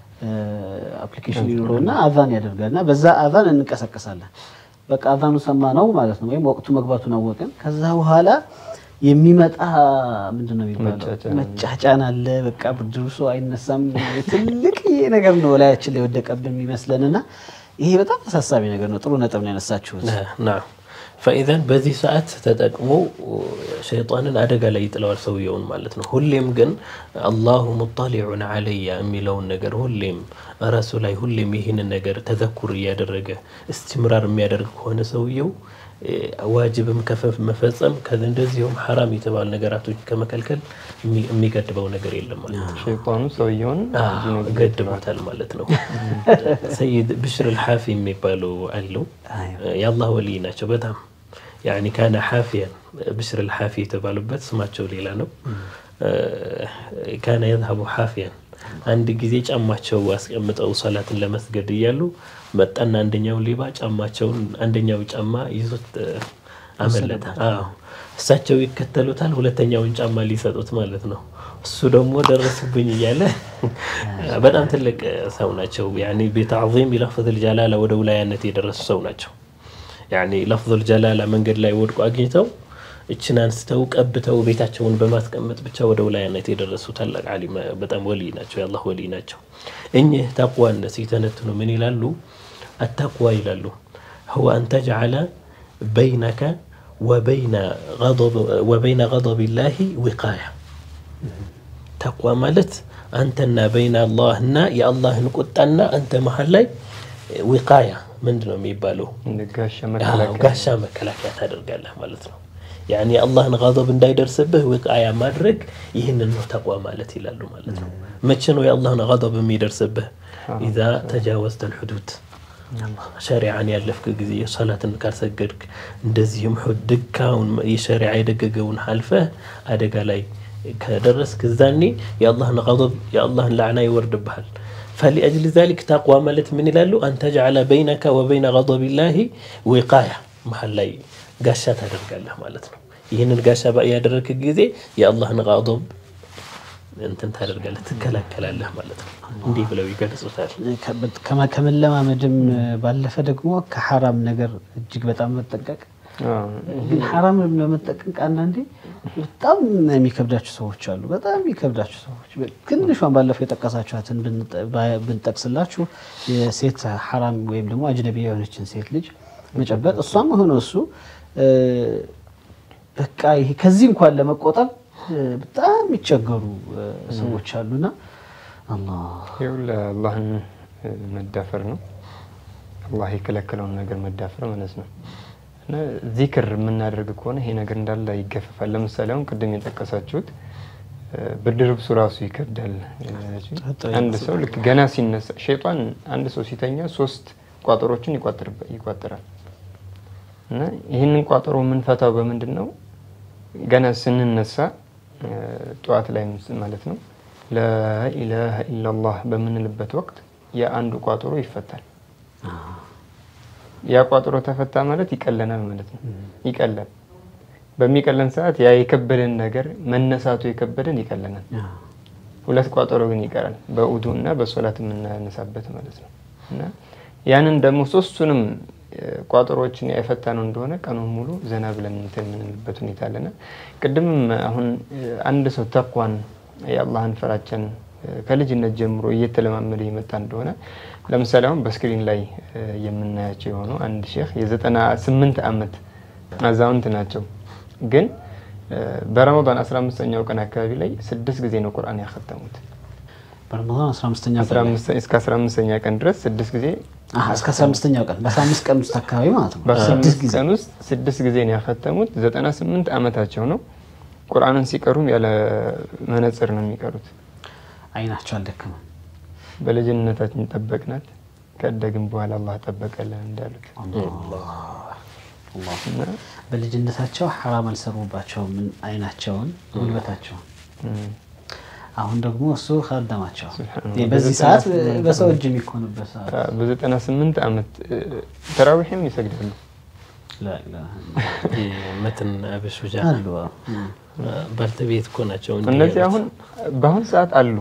አፕሊኬሽን ይኖረውና አዛን ያደርጋል እና በዛ አዛን እንቀሰቀሳለን። በቃ አዛኑ ሰማ ነው ማለት ነው፣ ወይም ወቅቱ መግባቱን አወቅን። ከዛ በኋላ የሚመጣ ምንድን ነው የሚባለው መጫጫን። መጫጫን አለ። በቃ ብርድ ልብሱ አይነሳም። ትልቅ ነገር ነው ላያችን ላይ የወደቀብን የሚመስለን እና ይሄ በጣም አሳሳቢ ነገር ነው። ጥሩ ነጥብ ነው ያነሳችሁት። ናም ፈኢዘን በዚህ ሰዓት ተጠቅሞ ሸይጣንን አደጋ ላይ ይጥለዋል ሰውየውን ማለት ነው። ሁሌም ግን አላሁ ሙጠሊዑን አለያ የሚለውን ነገር ሁሌም ራሱ ላይ ሁሌም ይህንን ነገር ተዘኩር እያደረገ እስትምራር የሚያደርግ ከሆነ ሰውየው እ፣ ዋጅብም ከፈ- መፈጸም ከዚ እንደዚሁም ሐራም የተባሉ ነገራቶች ከመከልከል የሚ- የሚገድበው ነገር የለም ማለት ነው። ሸይጣኑ ሰውየውን እዚህ ነገር ገድቦታል ማለት ነው። ሰይድ ብሽር አልሓፊ የሚባሉ አሉ። የአላህ ወልይ ናቸው። በጣም ያኒ ካነ ሓፊያን ብሽር አልሓፊ የተባሉበት ስማቸው ሌላ ነው። ካነ የዝሀቡ ሓፊያን አንድ ጊዜ ጫማቸው አስቀምጠው ሰላትን ለመስገድ እያሉ መጣና አንደኛው ሌባ ጫማቸውን አንደኛው ጫማ ይዞት እ፣ አመለጠ። አዎ እሳቸው ይከተሉታል፣ ሁለተኛውን ጫማ ሊሰጡት ማለት ነው። እሱ ደግሞ ደረሱብኝ እያለ በጣም ትልቅ ሰው ናቸው። ያኒ ቢተዕዚም ለፍዙል ጀላላ ወደ ውላያነት የደረሱ ሰው ናቸው። ያኒ ለፍዙል ጀላላ መንገድ ላይ ወድቆ አግኝተው እችን አንስተው ቀብተው ቤታቸውን በማስቀመጥ ብቻ ወደ ውላያነት የደረሱ ታላቅ ዓሊም በጣም ወልይ ናቸው። የአላህ ወልይ ናቸው። እኚህ ተቅዋን ሲተነትኑ ምን ይላሉ? አተቅዋ ይላሉ هو أن تجعل بينك وبين غضب وبين غضب الله وقاية ተቅዋ ማለት አንተና በይነ አላህና የአላህን ቁጣና አንተ መሀል ላይ ዊቃያ ምንድን ነው የሚባለው? እንደ ጋሻ አዎ፣ መከላከያ ጋሻ መከላከያ ታደርጋለህ ማለት ነው። ያኒ የአላህን ጋضብ እንዳይደርስብህ ዊቃያ ማድረግ ይህንን ነው ተቅዋ ማለት ይላሉ ማለት ነው። መቼ ነው የአላህን ጋضብ የሚደርስብህ? ኢዛ ተጃወዝተ ልሑዱድ ሸሪዓን ያለፍክ ጊዜ ሰላትን ካልሰገድክ እንደዚህም ድካውን የሸሪዓ የደገገውን አልፈህ አደጋ ላይ ከደረስክ እዛኔ የአላህን ጋضብ የአላህን ላዕና ይወርድብሃል። ፈሊአጅሊ ዛሊክ ተቅዋ ማለት ምን ይላሉ? አን ተጅዓለ በይነከ ወበይነ ጋضቢላሂ ዊቃያ መሀል ላይ ጋሻ ታደርጋለህ ማለት ነው። ይህንን ጋሻ ያደረግክ ጊዜ የአላህን ጋضብ እንትን ታደርጋለህ ትከላከላለህ ማለት ነው። እንዲህ ብለው ይገልጹታል። ከመ- ከመለማመድም ባለፈ ደግሞ ከሐራም ነገር እጅግ በጣም መጠንቀቅ ግን ሐራም ለመጠቀም አንዳንዴ በጣም የሚከብዳቸው ሰዎች አሉ። በጣም የሚከብዳቸው ሰዎች ትንሿን ባለፈው የጠቀሳችኋትን ብንጠቅስላችሁ የሴት ሐራም ወይም ደግሞ አጅነቢ የሆነችን ሴት ልጅ መጨበጥ እሷም ሆነ እሱ በቃ ይሄ ከዚህ እንኳን ለመቆጠብ በጣም የሚቸገሩ ሰዎች አሉና አላህ ይኸው ለአላህን መዳፈር ነው። አላህ የከለከለውን ነገር መዳፈር ማለት ነው። እና ዚክር የምናደርግ ከሆነ ይሄ ነገር እንዳለ ይገፈፋል። ለምሳሌ አሁን ቅድም የጠቀሳችሁት ብርድ ልብሱ ራሱ ይከብዳል። አንድ ሰው ልክ ገና ሲነሳ ሸይጣን አንድ ሰው ሲተኛ ሶስት ቋጠሮችን ይቋጥራል። እና ይህንን ቋጠሮ የምንፈታው በምንድን ነው? ገና ስንነሳ ጠዋት ላይ ማለት ነው ላኢላሃ ኢላላህ በምንልበት ወቅት የአንዱ ቋጠሮ ይፈታል። ያ ቋጠሮ ተፈታ ማለት ይቀለናል ማለት ነው። ይቀላል። በሚቀለን ሰዓት ያ የከበደን ነገር መነሳቱ የከበደን ይቀለናል። ሁለት ቋጠሮ ግን ይቀራል፣ በውዱ እና በሶላት የምናነሳበት ማለት ነው። እና ያንን ደግሞ ሶስቱንም ቋጠሮችን የፈታ ነው እንደሆነ ቀኑን ሙሉ ዘና ብለን እንትን የምንልበት ሁኔታ አለና ቅድምም አሁን አንድ ሰው ተኳን የአላህን ፍራቻን ከልጅነት ጀምሮ እየተለማመደ የመጣ እንደሆነ ለምሳሌ አሁን በስክሪን ላይ የምናያቸው የሆኑ አንድ ሼክ የዘጠና ስምንት ዓመት አዛውንት ናቸው። ግን በረመዳን 15ኛው ቀን አካባቢ ላይ ስድስት ጊዜ ነው ቁርአን ያከተሙት። በረመዳን 15ኛ እስከ 15ኛ ቀን ድረስ ስድስት ጊዜ እስከ 15ኛው ቀን በ15 ቀን ውስጥ አካባቢ ማለት ነው። በ15 ቀን ውስጥ ስድስት ጊዜ ነው ያከተሙት። 98 ዓመታቸው ነው። ቁርአንን ሲቀሩም ያለ መነጽር ነው የሚቀሩት። አይናቸው አልደከመም። በልጅነታችን ጠበቅናት ከደግን በኋላ አላህ ጠበቀልን እንዳሉት በልጅነታቸው ሐራም አልሰሩባቸውም አይናቸውን፣ ጉልበታቸውን። አሁን ደግሞ እሱ ካደማቸው በዚህ ሰዓት በሰው እጅ የሚኮንበት ሰዓት በዘጠና ስምንት ዓመት ተራዊሕም ይሰግዳሉ። መትን አበሱጃ አሉ ባልተቤት እኮ ናቸው። እነዚህ አሁን በአሁን ሰዓት አሉ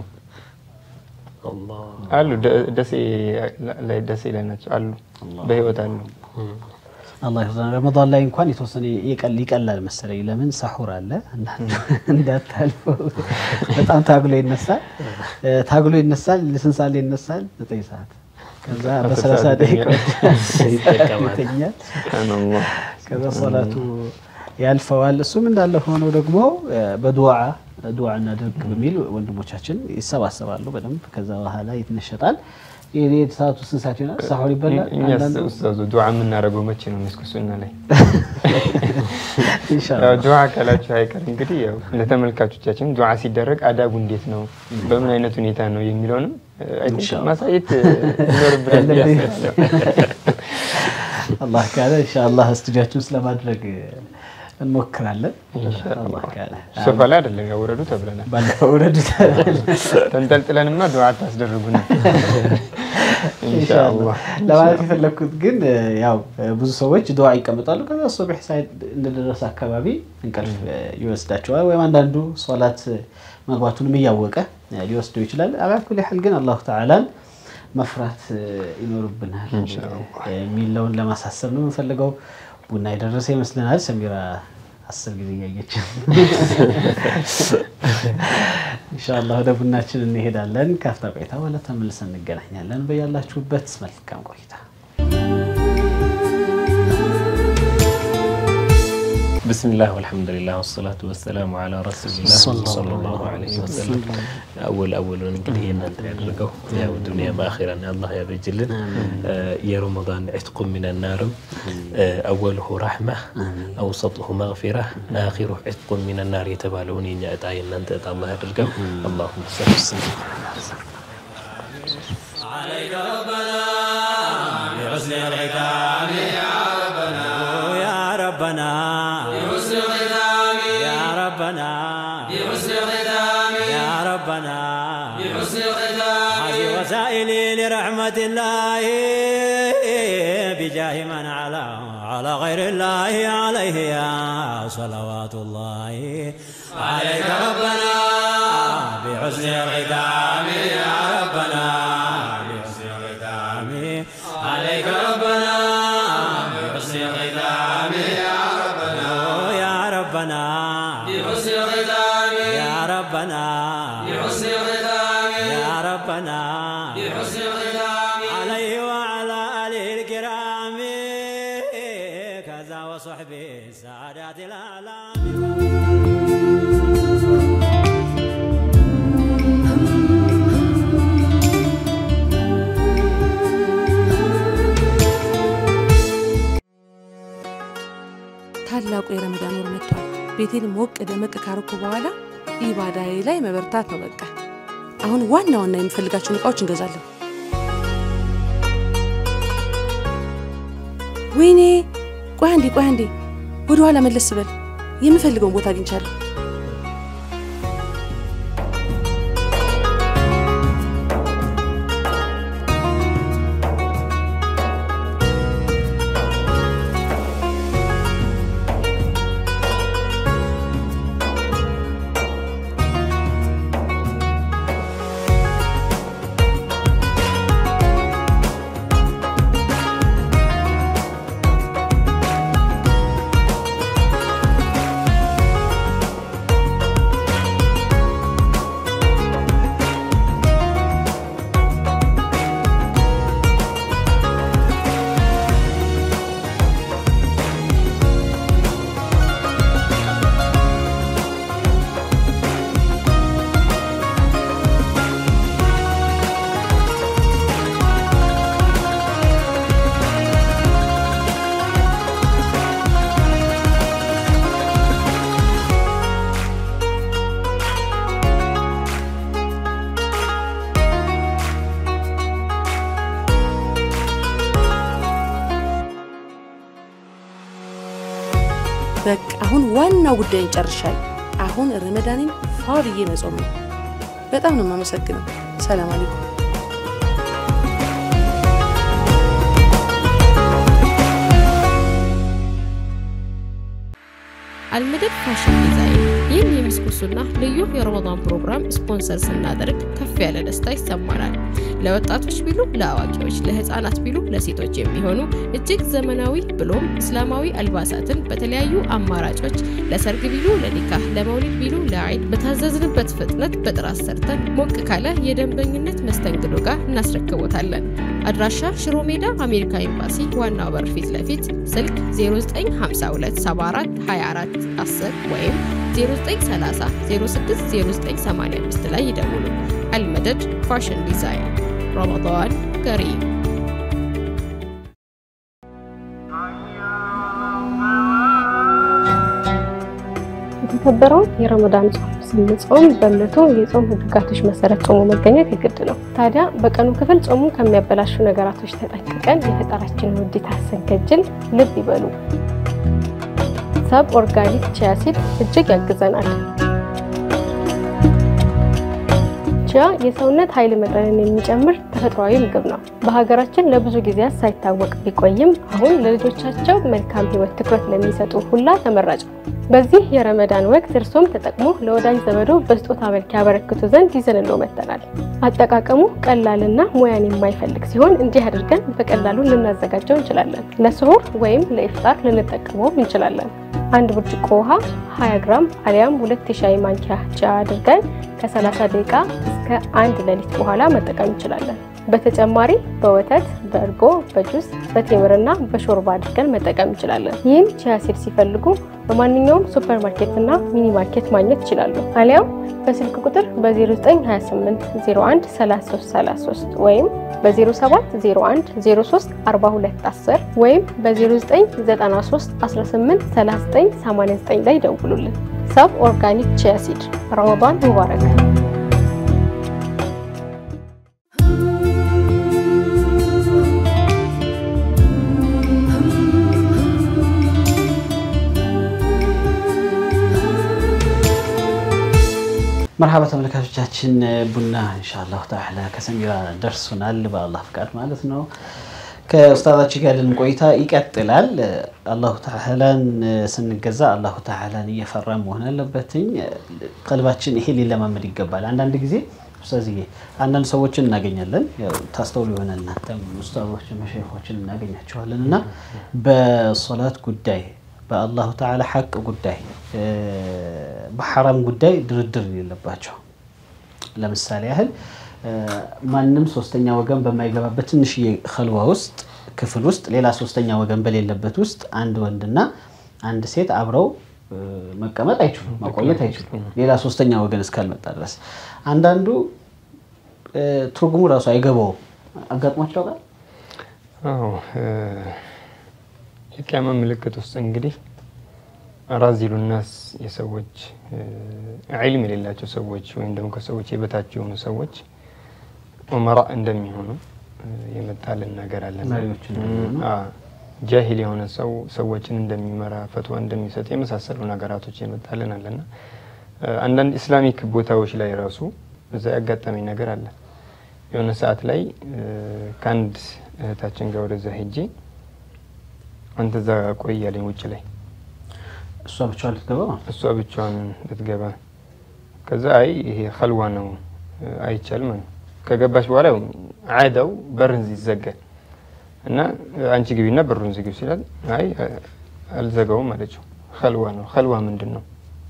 አሉ ደሴ ላይ ናቸው አሉ በህይወት አሉ። አላህ ይርዳን። ረመዳን ላይ እንኳን የተወሰነ ይቀላል መሰለኝ። ለምን ሰሑር አለ እንዳታልፈው። በጣም ታግሎ ይነሳል፣ ታግሎ ይነሳል። ስንት ሰዓት ላይ ይነሳል? ዘጠኝ ሰዓት ከዛ በሰላሳ ደቂቃ ይተኛል። ከዛ ሶላቱ ያልፈዋል። እሱም እንዳለ ሆኖ ደግሞ በዱዓ ዱዓ እናድርግ በሚል ወንድሞቻችን ይሰባሰባሉ በደንብ። ከዛ በኋላ ይትነሸጣል። ሰዓቱ ስንት ሰዓት ይሆናል? ሳሁር ይበላል። ኡስታዙ ዱዓ የምናደርገው መቼ ነው? መስኩሱና ላይ ኢንሻአላህ ዱዓ ካላችሁ አይቀር እንግዲህ ያው ለተመልካቾቻችን ዱዓ ሲደረግ አዳቡ እንዴት ነው፣ በምን አይነት ሁኔታ ነው የሚለውንም ማሳየት ይኖርብናል ብዬ አስባለሁ። አላህ ካለ ኢንሻአላህ ስቱዲያችን ስለማድረግ እንሞክራለን። አላህ ካለ ሶፋ ላይ አይደለም ያወረዱ ተብለናል። ባለፈው ውረድ ተንጠልጥለንማ ዱዓ ታስደርጉን ኢንሻአላህ። ለማለት የፈለግኩት ግን ያው ብዙ ሰዎች ዱዓ ይቀመጣሉ። ከዛ ሱብሕ ሳይድ እንደደረሰ አካባቢ እንቅልፍ ይወስዳቸዋል። ወይም አንዳንዱ ሶላት መግባቱንም እያወቀ ሊወስደው ይችላል። አላኩል ያህል ግን አላሁ ተዓላን መፍራት ይኖርብናል የሚለውን ለማሳሰብ ነው የምንፈልገው። ቡና የደረሰ ይመስለናል። ሰሚራ አስር ጊዜ እያየች ኢንሻአላህ ወደ ቡናችን እንሄዳለን። ካፍታ ቆይታ በኋላ ተመልሰን እንገናኛለን። በያላችሁበት መልካም ቆይታ። ብስሚላህ ወልሐምዱሊላህ ወሰላቱ ወሰላሙ ዓላ ረሱሊላህ ሰለላሁ ዐለይሂ ወሰለም። አወል አወሉን እንግዲህ የእናንተ ያደርገው ያው ዱንያ በአኺራን አላህ ያበጅልን። የረመዳን ዕትቁ ሚነ ናርም አወልሁ ራሕማ አውሰጥሁ መግፊራ አኺሩ ዕትቁ ሚነ ናር የተባለውን የኛ እጣ የእናንተ እጣ አላህ ያደርገው። አላሁመ ሰሊ ወሰለም عليك ربنا بحسن الختام يا ربنا يا ربنا بحسن الختام يا ربنا بحسن الختام يا ربنا بحسن الختام هذه وسائلي لرحمة الله بجاه من على على غير الله عليه يا صلوات الله عليك ربنا بحسن الختام يا ربنا بحسن الختام عليك ربنا بحسن الختام يا ربنا بحسن الختام عليه وعلى آله الكرام كذا وصحبه السعادات الأعلام ታላቁ የረመዳን ወር መጥቷል። ቤቴን ሞቅ ደመቅ ካረኩ በኋላ ኢባዳዬ ላይ መበርታት ነው በቃ። አሁን ዋና ዋና የምፈልጋቸውን እቃዎች እንገዛለን። ወይኔ ቆይ አንዴ ቆይ አንዴ ወደ ኋላ መለስ በል። የምፈልገውን ቦታ አግኝቻለሁ። በቃ አሁን ዋናው ጉዳይን ጨርሻለሁ። አሁን ረመዳኔን ፏ ብዬ መጾም ነው። በጣም ነው የማመሰግነው። ሰላም አለይኩም። አልመደድ ፋሽን ዲዛይን ይህን የምስኩሱና ልዩ የረመዳን ፕሮግራም ስፖንሰር ስናደርግ ከፍ ያለ ደስታ ይሰማናል። ለወጣቶች ቢሉ ለአዋቂዎች፣ ለህፃናት ቢሉ ለሴቶች የሚሆኑ እጅግ ዘመናዊ ብሎም እስላማዊ አልባሳትን በተለያዩ አማራጮች ለሰርግ ቢሉ ለኒካህ፣ ለመውሊድ ቢሉ ለአይድ በታዘዝንበት ፍጥነት በጥራት ሰርተን ሞቅ ካለ የደንበኝነት መስተንግዶ ጋር እናስረክቦታለን። አድራሻ ሽሮ ሜዳ አሜሪካ ኤምባሲ ዋናው በር ፊት ለፊት ስልክ 09527424 10 ወይም 0930 060985 ላይ ይደውሉ። አልመደድ ፋሽን ዲዛይን ረመዳን ከሪም የተከበረውን የረመዳን ጾም ስንጾም በእምነቱ የጾም ህግጋቶች መሰረት ጾሙ መገኘት የግድ ነው። ታዲያ በቀኑ ክፍል ጾሙ ከሚያበላሹ ነገራቶች ተጠንቅቀን የፈጣራችንን ውዴታ ስንከጅል ልብ ይበሉ። ሰብ ኦርጋኒክ ቺያ ሲድ እጅግ ያግዘናል። ቺያ የሰውነት ኃይል መጠንን የሚጨምር ተፈጥሯዊ ምግብ ነው። በሀገራችን ለብዙ ጊዜያት ሳይታወቅ ቢቆይም አሁን ለልጆቻቸው መልካም ህይወት ትኩረት ለሚሰጡ ሁላ ተመራጭ ነው። በዚህ የረመዳን ወቅት እርሶም ተጠቅሞ ለወዳጅ ዘመዶ በስጦታ መልክ ያበረክቱ ዘንድ ይዘንሎ መጥተናል። አጠቃቀሙ ቀላልና ሙያን የማይፈልግ ሲሆን እንዲህ አድርገን በቀላሉ ልናዘጋጀው እንችላለን። ለስሁር ወይም ለኢፍጣር ልንጠቀመውም እንችላለን። አንድ ብርጭቆ ውሃ 20 ግራም አሊያም ሁለት የሻይ ማንኪያ ጨው አድርገን ከ30 ደቂቃ እስከ አንድ ሌሊት በኋላ መጠቀም እንችላለን። በተጨማሪ በወተት፣ በእርጎ፣ በጁስ፣ በቴምርና በሾርባ አድርገን መጠቀም እንችላለን። ይህም ቺያ ሲድ ሲፈልጉ በማንኛውም ሱፐር ማርኬት እና ሚኒ ማርኬት ማግኘት ይችላሉ። አሊያም በስልክ ቁጥር በ0928 01 3333 ወይም በ0701 03 42 10 ወይም በ0993 18 39 89 ላይ ደውሉልን። ሰብ ኦርጋኒክ ቺያ ሲድ ረመዳን ሙባረክ። መርሃባ ተመልካቾቻችን ቡና ኢንሻአላህ ተዓላ ከሰሚራ ደርሶናል በአላህ ፍቃድ ማለት ነው። ከኡስታዛችን ጋር ያለን ቆይታ ይቀጥላል። አላሁ ተዓላን ስንገዛ አላሁ ተዓላን እየፈራ መሆን አለበትኝ። ቀልባችን ይሄ ሊለማመድ ይገባል። አንዳንድ ጊዜ ኡስታዝዬ አንዳንድ ሰዎችን እናገኛለን። ያው ታስተውሉ ይሆናል እናንተም ኡስታዞችን መሸይኾችን እናገኛቸዋለን እና በሶላት ጉዳይ በአላሁ ተዓላ ሐቅ ጉዳይ በሐራም ጉዳይ ድርድር የሌለባቸው ለምሳሌ ያህል ማንም ሶስተኛ ወገን በማይገባበት ትንሽዬ ከልዋ ውስጥ ክፍል ውስጥ ሌላ ሶስተኛ ወገን በሌለበት ውስጥ አንድ ወንድና አንድ ሴት አብረው መቀመጥ አይችሉም፣ መቆየት አይችሉም፣ ሌላ ሶስተኛ ወገን እስካልመጣ ድረስ። አንዳንዱ ትርጉሙ ራሱ አይገባውም። አጋጥሟቸው ጋር አዎ የቅያማ ምልክት ውስጥ እንግዲህ አራዚሉ ናስ የሰዎች ዒልም የሌላቸው ሰዎች ወይም ደግሞ ከሰዎች የበታች የሆኑ ሰዎች ኡመራ እንደሚሆኑ የመጣልን ነገር አለ። መሪዎች እንደሚሆኑ። ጃሂል የሆነ ሰው ሰዎችን እንደሚመራ ፈትዋ እንደሚሰጥ የመሳሰሉ ነገራቶች የመጣልን አለና አንዳንድ ኢስላሚክ ቦታዎች ላይ ራሱ እዛ ያጋጠመኝ ነገር አለ። የሆነ ሰዓት ላይ ከአንድ እህታችን ጋር ወደዛ ሄጄ አንተ እዛ ቆይ ያለኝ ውጭ ላይ እሷ ብቻዋን ልትገባ ማለት እሷ ብቻዋን ልትገባ ከዛ አይ ይሄ ከልዋ ነው አይቻልም ነው ከገባች በኋላ ያው አዳው በርን ይዘጋል እና አንቺ ግቢና በሩን ዝጊው ሲላል አይ አልዘጋውም አለችው። ከልዋ ነው። ከልዋ ምንድን ነው?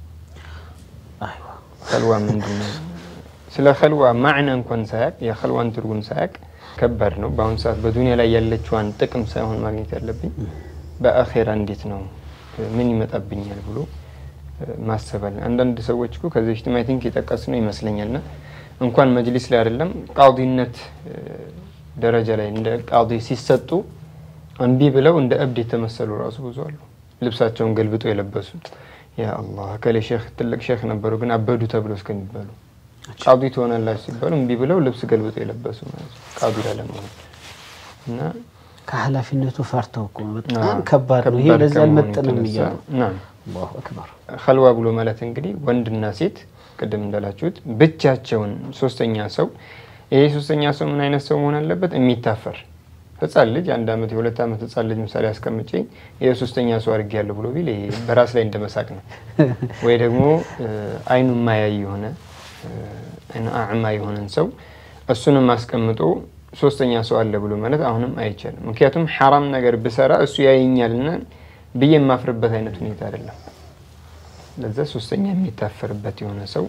አይዋ ከልዋ ምንድን ነው? ስለ ከልዋ ማዕና እንኳን ሳያቅ የከልዋን ትርጉም ሳያቅ ከባድ ነው። በአሁኑ ሰዓት በዱንያ ላይ ያለችዋን ጥቅም ሳይሆን ማግኘት ያለብኝ በአኼራ እንዴት ነው ምን ይመጣብኛል ብሎ ማሰባል። አንዳንድ ሰዎች እኮ ከዚህ በፊትም አይ ቲንክ የጠቀስ ነው ይመስለኛል ና እንኳን መጅሊስ ላይ አይደለም ቃዲነት ደረጃ ላይ እንደ ቃዲ ሲሰጡ እምቢ ብለው እንደ እብድ የተመሰሉ ራሱ ብዙ አሉ። ልብሳቸውን ገልብጦ የለበሱ ያ አላህ ከሌ ሼክ ትልቅ ሼክ ነበሩ ግን አበዱ ተብሎ እስከሚባሉ ቃዲ ትሆናላችሁ ሲባሉ እምቢ ብለው ልብስ ገልብጦ የለበሱ ማለት ነው ቃዲ ላለመሆን እና ከኃላፊነቱ ፈርተው እኮ ነው። በጣም ከባድ ነው። ይሄ ለዚህ አልመጥንም እያሉ ናም አላሁ አክበር። ከልዋ ብሎ ማለት እንግዲህ ወንድና ሴት ቅድም እንዳላችሁት ብቻቸውን ሶስተኛ ሰው ይሄ ሶስተኛ ሰው ምን አይነት ሰው መሆን አለበት? የሚታፈር ህጻን ልጅ አንድ አመት የሁለት አመት ህጻን ልጅ ምሳሌ አስቀምጬ ይሄ ሶስተኛ ሰው አድርጌ ያለሁ ብሎ ቢል ይሄ በራስ ላይ እንደመሳቅ ነው። ወይ ደግሞ አይኑ ማያይ የሆነ አይኑ አዕማ የሆነን ሰው እሱንም አስቀምጦ ሶስተኛ ሰው አለ ብሎ ማለት አሁንም አይቻልም። ምክንያቱም ሐራም ነገር ብሰራ እሱ ያየኛልና ብዬ የማፍርበት አይነት ሁኔታ አይደለም። ለዛ ሶስተኛ የሚታፈርበት የሆነ ሰው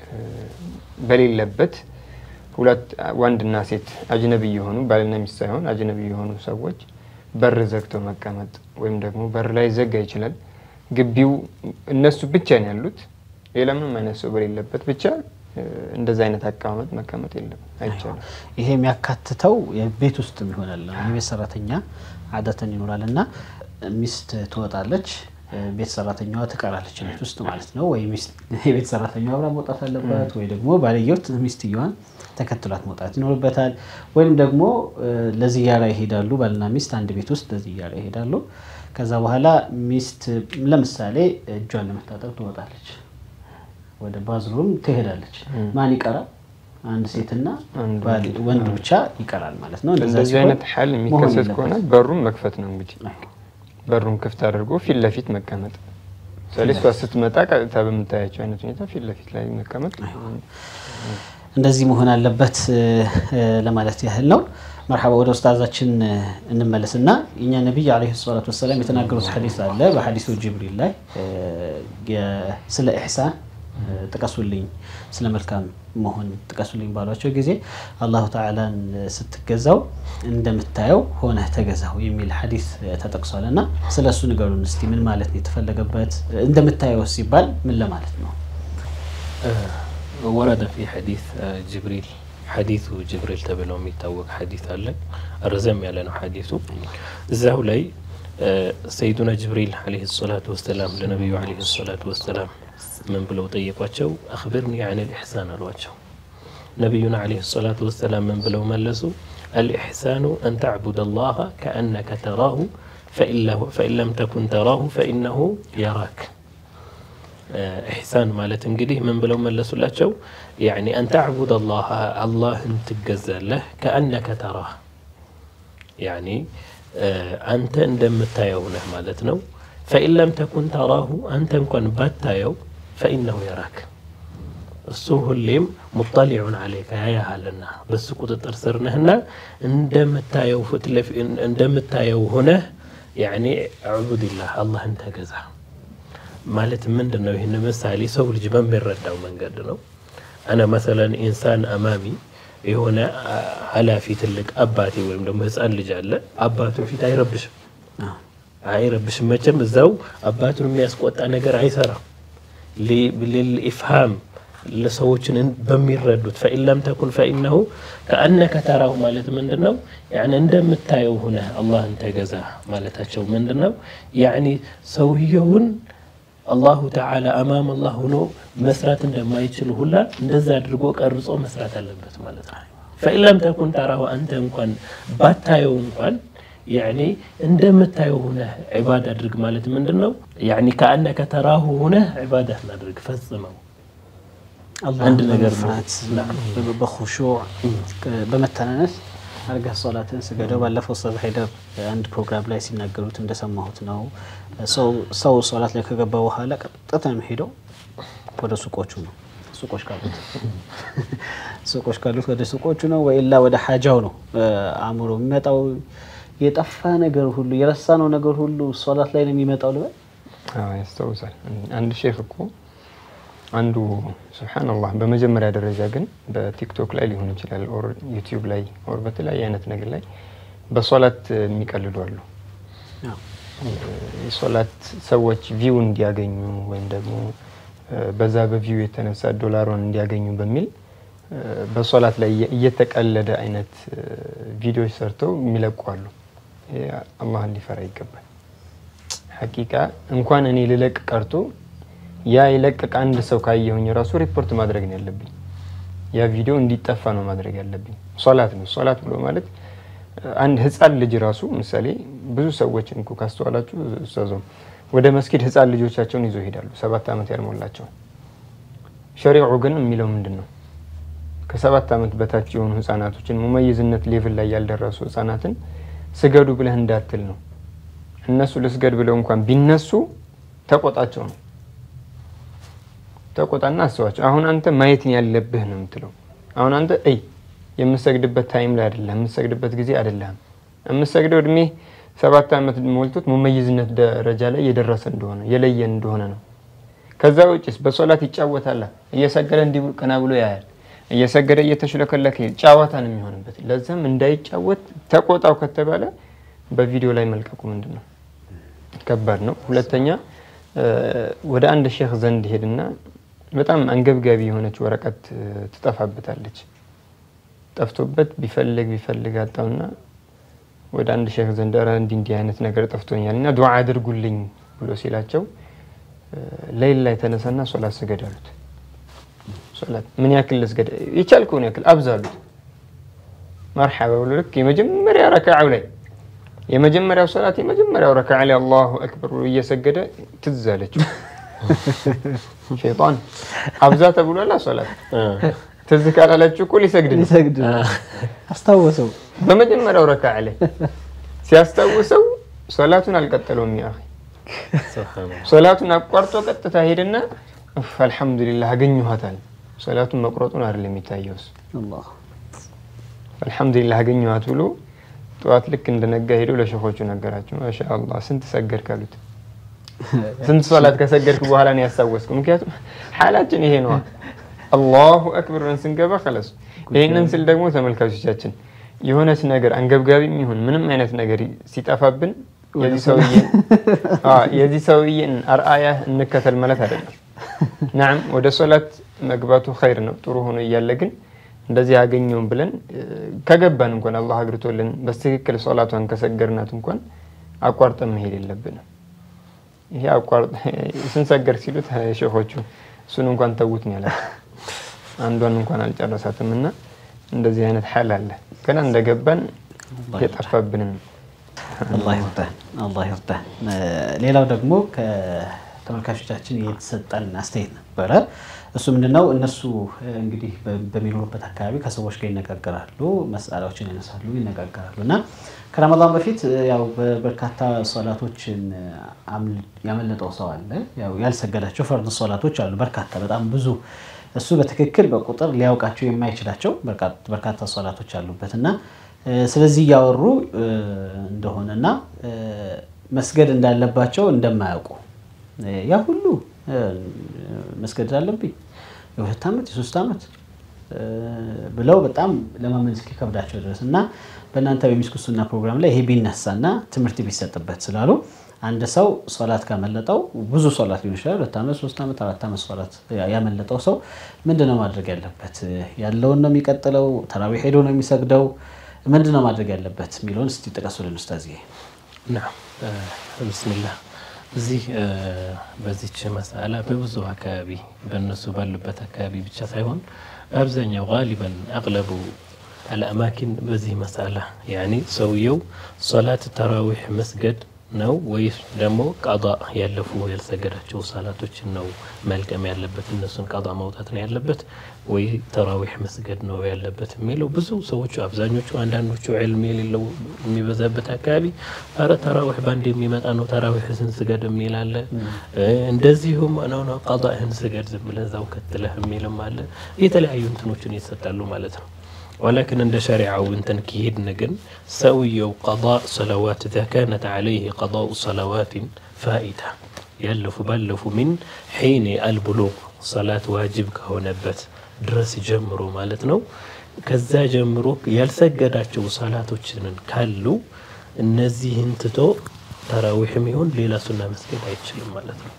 በሌለበት ሁለት ወንድና ሴት አጅነቢ የሆኑ ባልና ሚስት ሳይሆን አጅነቢ የሆኑ ሰዎች በር ዘግተው መቀመጥ ወይም ደግሞ በር ላይ ዘጋ ይችላል። ግቢው እነሱ ብቻ ነው ያሉት፣ ሌላ ምንም አይነት ሰው በሌለበት ብቻ እንደዛ አይነት አቀማመጥ መቀመጥ የለም አይቻልም። ይሄ የሚያካትተው የቤት ውስጥ ይሆናል። የቤት ሰራተኛ አዳተን ይኖራል እና ሚስት ትወጣለች፣ ቤት ሰራተኛዋ ትቀራለች ቤት ውስጥ ማለት ነው። ወይ የቤት ሰራተኛዋ አብራ መውጣት አለባት፣ ወይ ደግሞ ባልየው ሚስትየዋን ተከትሏት መውጣት ይኖርበታል። ወይም ደግሞ ለዚያራ ይሄዳሉ። ባልና ሚስት አንድ ቤት ውስጥ ለዚያራ ይሄዳሉ። ከዛ በኋላ ሚስት ለምሳሌ እጇን ለመታጠብ ትወጣለች፣ ወደ ባዝሩም ትሄዳለች። ማን ይቀራል? አንድ ሴትና ወንድ ብቻ ይቀራል ማለት ነው። እንደዛ እንደዚህ ሲሆን አይነት ሀል የሚከሰት መሆን ከሆነ የለበትም። በሩን መክፈት ነው እንግዲህ በሩን ክፍት አድርጎ ፊት ለፊት መቀመጥ። ምሳሌ እሷ ስትመጣ ቀጥታ በምታያቸው አይነት ሁኔታ ፊት ለፊት ላይ መቀመጥ እንደዚህ መሆን አለበት ለማለት ያህል ነው። መርሐባ ወደ ኡስታዛችን እንመለስና የኛ ነቢይ ዓለይሂ ሰላቱ ወሰላም የተናገሩት ሐዲስ አለ። በሐዲሱ ጅብሪል ላይ ስለ ኢሕሳን ጥቀሱልኝ፣ ስለ መልካም መሆን ጥቀሱልኝ ባሏቸው ጊዜ አላሁ ተዓላን ስትገዛው እንደምታየው ሆነህ ተገዛው የሚል ሐዲስ ተጠቅሷል እና ስለ እሱ ንገሩን እስቲ። ምን ማለት ነው የተፈለገበት? እንደምታየው ሲባል ምን ለማለት ነው? ወረደ ፊ ሐዲስ ጅብሪል ሐዲሱ ጅብሪል ተብለው የሚታወቅ ሐዲስ አለ። ረዘም ያለ ነው ሐዲሱ። እዛው ላይ ሰይዱና ጅብሪል ዓለይሂ ሰላቱ ወሰላም ለነቢዩ ዓለይሂ ሰላቱ ወሰላም ምን ብለው ጠየቋቸው? አኽቢርኒ አን ልኢሕሳን አሏቸው። ነቢዩና ዓለይሂ ሰላቱ ወሰላም ምን ብለው መለሱ? አልኢሕሳኑ አን ተዕቡድ አላህ ከአነከ ተራሁ ፈኢን ለም ተኩን ተራሁ ፈኢነሁ የራክ ኢሕሳን ማለት እንግዲህ ምን ብለው መለሱላቸው? ያኒ አን ተዕቡድ አላህ አላህን ትገዛለህ ከአነከ ተራህ ያኒ አንተ እንደምታየው ነህ ማለት ነው። ፈኢን ለም ተኩን ተራሁ አንተ እንኳን ባታየው ፈኢነሁ የራክ እሱ ሁሌም ሙጠሊዑን አለይከ ያያሃልና በሱ ቁጥጥር ስር ነህና እንደምታየው ፊት ለፊት እንደምታየው ሆነህ ያኒ አዕቡድላህ አላህን ተገዛ ማለት ምንድን ነው? ይህን ምሳሌ ሰው ልጅ በሚረዳው መንገድ ነው። አነ መሰለን ኢንሳን አማሚ የሆነ ኃላፊ ትልቅ አባቴ ወይም ደግሞ ህፃን ልጅ አለ አባቱ ፊት አይረብሽም አይረብሽም መቼም እዛው አባቱን የሚያስቆጣ ነገር አይሰራም ልልኢፍሃም ለሰዎችን በሚረዱት ፈኢን ለም ተኩን ፈኢነሁ ከአነከ ተራሁ ማለት ምንድን ነው ያኒ እንደምታየው ሁነ አላህን ተገዛ ማለታቸው ምንድን ነው ያኒ ሰውየውን አላሁ ተዓላ አማም አላህ ሆኖ መስራት እንደማይችል ሁላ እንደዛ አድርጎ ቀርጾ መስራት አለበት ማለት ነው ፈኢን ለም ተኩን ተራሁ አንተ እንኳን ባታየው እንኳን ያኒ እንደምታየው ሁነህ ዒባዳ አድርግ ማለት ምንድን ነው ያኒ ከአነከ ተራሁ ሁነህ ዒባዳ አድርግ ፈጽመው አንድ ነገር ነው። በኹሹዕ በመተናነስ አድርገህ ሶላትን ስገደው። ባለፈው ኡስታዝ ሀይደር አንድ ፕሮግራም ላይ ሲናገሩት እንደሰማሁት ነው። ሰው ሶላት ላይ ከገባ በኋላ ቀጥታ የሚሄደው ወደ ሱቆቹ ነው። ሱቆች ካሉት ሱቆች ካሉት ወደ ሱቆቹ ነው፣ ወይላ ወደ ሀጃው ነው አእምሮ የሚመጣው። የጠፋ ነገር ሁሉ የረሳነው ነገር ሁሉ ሶላት ላይ ነው የሚመጣው ልበል። ያስታውሳል። አንድ ሼክ እኮ አንዱ ሱብሓነላህ በመጀመሪያ ደረጃ ግን በቲክቶክ ላይ ሊሆን ይችላል ኦር ዩቲዩብ ላይ ኦር በተለያየ አይነት ነገር ላይ በሶላት የሚቀልዱ አሉ። የሶላት ሰዎች ቪው እንዲያገኙ ወይም ደግሞ በዛ በቪው የተነሳ ዶላሩን እንዲያገኙ በሚል በሶላት ላይ እየተቀለደ አይነት ቪዲዮዎች ሰርተው የሚለቁ አሉ። አላህን ሊፈራ ይገባል። ሐቂቃ እንኳን እኔ ልለቅ ቀርቶ ያ የለቀቀ አንድ ሰው ካየሁኝ ራሱ ሪፖርት ማድረግ ነው ያለብኝ። ያ ቪዲዮ እንዲጠፋ ነው ማድረግ ያለብኝ። ሶላት ነው። ሶላት ብሎ ማለት አንድ ህፃን ልጅ ራሱ ምሳሌ ብዙ ሰዎችን እኮ ካስተዋላችሁ ኡስታዞም ወደ መስጊድ ህፃን ልጆቻቸውን ይዞ ይሄዳሉ፣ ሰባት ዓመት ያልሞላቸው። ሸሪዑ ግን የሚለው ምንድን ነው? ከሰባት ዓመት በታች የሆኑ ህፃናቶችን ሙመይዝነት ሌቭል ላይ ያልደረሱ ህፃናትን ስገዱ ብለህ እንዳትል ነው። እነሱ ልስገድ ብለው እንኳን ቢነሱ ተቆጣቸው ነው ተቆጣና አስባቸው። አሁን አንተ ማየት ያለብህ ነው የምትለው። አሁን አንተ እይ የምሰግድበት ታይም ላይ አይደለም፣ የምሰግድበት ጊዜ አይደለም። የምሰግደው እድሜ ሰባት ዓመት ሞልቶት ሙመይዝነት ደረጃ ላይ የደረሰ እንደሆነ የለየን እንደሆነ ነው። ከዛ ውጭስ በሶላት ይጫወታል። እየሰገደ እንዲህ ቀና ብሎ ያያል። እየሰገደ እየተሽለከለከ ጨዋታ ነው የሚሆንበት። ለዛም እንዳይጫወት ተቆጣው ከተባለ በቪዲዮ ላይ መልቀቁ ምንድን ነው ከባድ ነው። ሁለተኛ ወደ አንድ ሼክ ዘንድ ሄድና በጣም አንገብጋቢ የሆነች ወረቀት ትጠፋበታለች። ጠፍቶበት ቢፈልግ ቢፈልግ አጣውና ወደ አንድ ሼክ ዘንድ ኧረ እንዲህ እንዲህ አይነት ነገር ጠፍቶኛል እና ዱዓ አድርጉልኝ ብሎ ሲላቸው ሌይል ላይ ተነሳና ሶላት ስገድ አሉት። ሶላት ምን ያክል ልስገድ? የቻልከውን ያክል አብዛሉት። መርሐባ ብሎ ልክ የመጀመሪያ ረክዓው ላይ የመጀመሪያው ሶላት የመጀመሪያው ረክዓ ላይ አላሁ አክበር ብሎ እየሰገደ ትዝ አለችው። ሸይጣን አብዛ ተብሏላ ሶላት ትዝ ካላለችው እኮ ሊሰግድ ነው። ሊሰግድ አስታወሰው። በመጀመሪያው ረክዓ ላይ ሲያስታውሰው ሶላቱን አልቀጠለውም። ያ ሶላቱን አቋርጦ ቀጥታ ሄደና አልሐምዱሊላህ አገኘኋታል። ሶላቱን መቁረጡን አይደለም የሚታየውስ አልሐምዱሊላህ አገኘኋት ብሎ ጠዋት ልክ እንደነጋ ሄዶ ለሸኾቹ ነገራቸው። ማሻአላህ ስንት ሰገድክ አሉት። ስንት ሶላት ከሰገድክ በኋላ ነው ያስታወስኩ። ምክንያቱም ሓላችን ይሄ ነዋ። አላሁ አክበር ብለን ስንገባ ከለሱ። ይህንን ስል ደግሞ ተመልካቾቻችን የሆነች ነገር አንገብጋቢ የሚሆን ምንም አይነት ነገር ሲጠፋብን የዚህ ሰውዬን አርአያ እንከተል ማለት አይደለም። ናም ወደ ሶላት መግባቱ ኸይር ነው ጥሩ ሆኖ እያለ ግን እንደዚህ ያገኘውን ብለን ከገባን እንኳን አላህ አግርቶልን በትክክል ሶላቷን ከሰገርናት እንኳን አቋርጠን መሄድ የለብንም። ይሄ አቋርጥ ስንሰገር ሲሉት ሼኾቹ እሱን እንኳን ተዉት ነው ያላቸው። አንዷን እንኳን አልጨረሳትም እና እንደዚህ አይነት ሐል አለ። ገና እንደገባን የጠፋብንን አላህ ይርዳህ፣ አላህ ይርዳህ። ሌላው ደግሞ ከተመልካቾቻችን የተሰጠን አስተያየት ነበረ። እሱ ምንድነው እነሱ እንግዲህ በሚኖሩበት አካባቢ ከሰዎች ጋር ይነጋገራሉ፣ መስአላዎችን ያነሳሉ፣ ይነጋገራሉ እና ከረመዳን በፊት ያው በርካታ ሶላቶችን ያመለጠው ሰው አለ። ያው ያልሰገዳቸው ፈርድ ሶላቶች አሉ፣ በርካታ በጣም ብዙ። እሱ በትክክል በቁጥር ሊያውቃቸው የማይችላቸው በርካታ ሶላቶች አሉበት እና ስለዚህ እያወሩ እንደሆነና መስገድ እንዳለባቸው እንደማያውቁ ያ ሁሉ መስገድ አለብኝ የሁለት ዓመት የሶስት ዓመት ብለው በጣም ለማመን እስኪከብዳቸው ድረስ እና በእናንተ በሚስኩ ሱና ፕሮግራም ላይ ይሄ ቢነሳና ትምህርት ቢሰጥበት ስላሉ አንድ ሰው ሶላት ካመለጠው ብዙ ሶላት ሊሆን ይችላል። ሁለት ዓመት፣ ሶስት ዓመት፣ አራት ዓመት ሶላት ያመለጠው ሰው ምንድን ነው ማድረግ ያለበት? ያለውን ነው የሚቀጥለው? ተራዊሕ ሄዶ ነው የሚሰግደው? ምንድን ነው ማድረግ ያለበት የሚለውን እስቲ ጥቀሱልን ኡስታዝ። ናም ብስሚላህ እዚህ በዚች መሳላ በብዙ አካባቢ በእነሱ ባሉበት አካባቢ ብቻ ሳይሆን አብዛኛው ጋሊበን አቅለቡ አልአማኪን በዚህ መሳላ ያኒ ሰውየው ሶላት ተራዊሕ መስገድ ነው ወይስ ደግሞ ቀጣ ያለፉ ያልሰገዳቸው ሰላቶችን ነው መልቀም ያለበት? እነሱን ቀጣ ማውጣት ነው ያለበት ወይ ተራዊሕ መስገድ ነው ያለበት የሚለው ብዙ ሰዎቹ አብዛኞቹ፣ አንዳንዶቹ ዕልም የሌለው የሚበዛበት አካባቢ አረ ተራዊሕ ባንድ የሚመጣ ነው ተራዊሕህን ስገድ የሚል አለ። እንደዚሁም ነው ነው ቀጣህን ስገድ ዝም ብለህ እዛው ከትለህ የሚልም አለ። የተለያዩ እንትኖችን ይሰጣሉ ማለት ነው። ولكن عند شريعة وانت كيد نجن سوي قضاء صلوات إذا كانت عليه قضاء صلوات فائدة يلف بلف من حين البلوغ صلاة واجب كهونبت درس جمرو مالتنا كذا جمرو يلسجداتشو صلاتوችን ካሉ እነዚህን ትቶ ተራዊሕም ይሁን ሌላ ሱና መስገድ አይችልም ማለት ነው።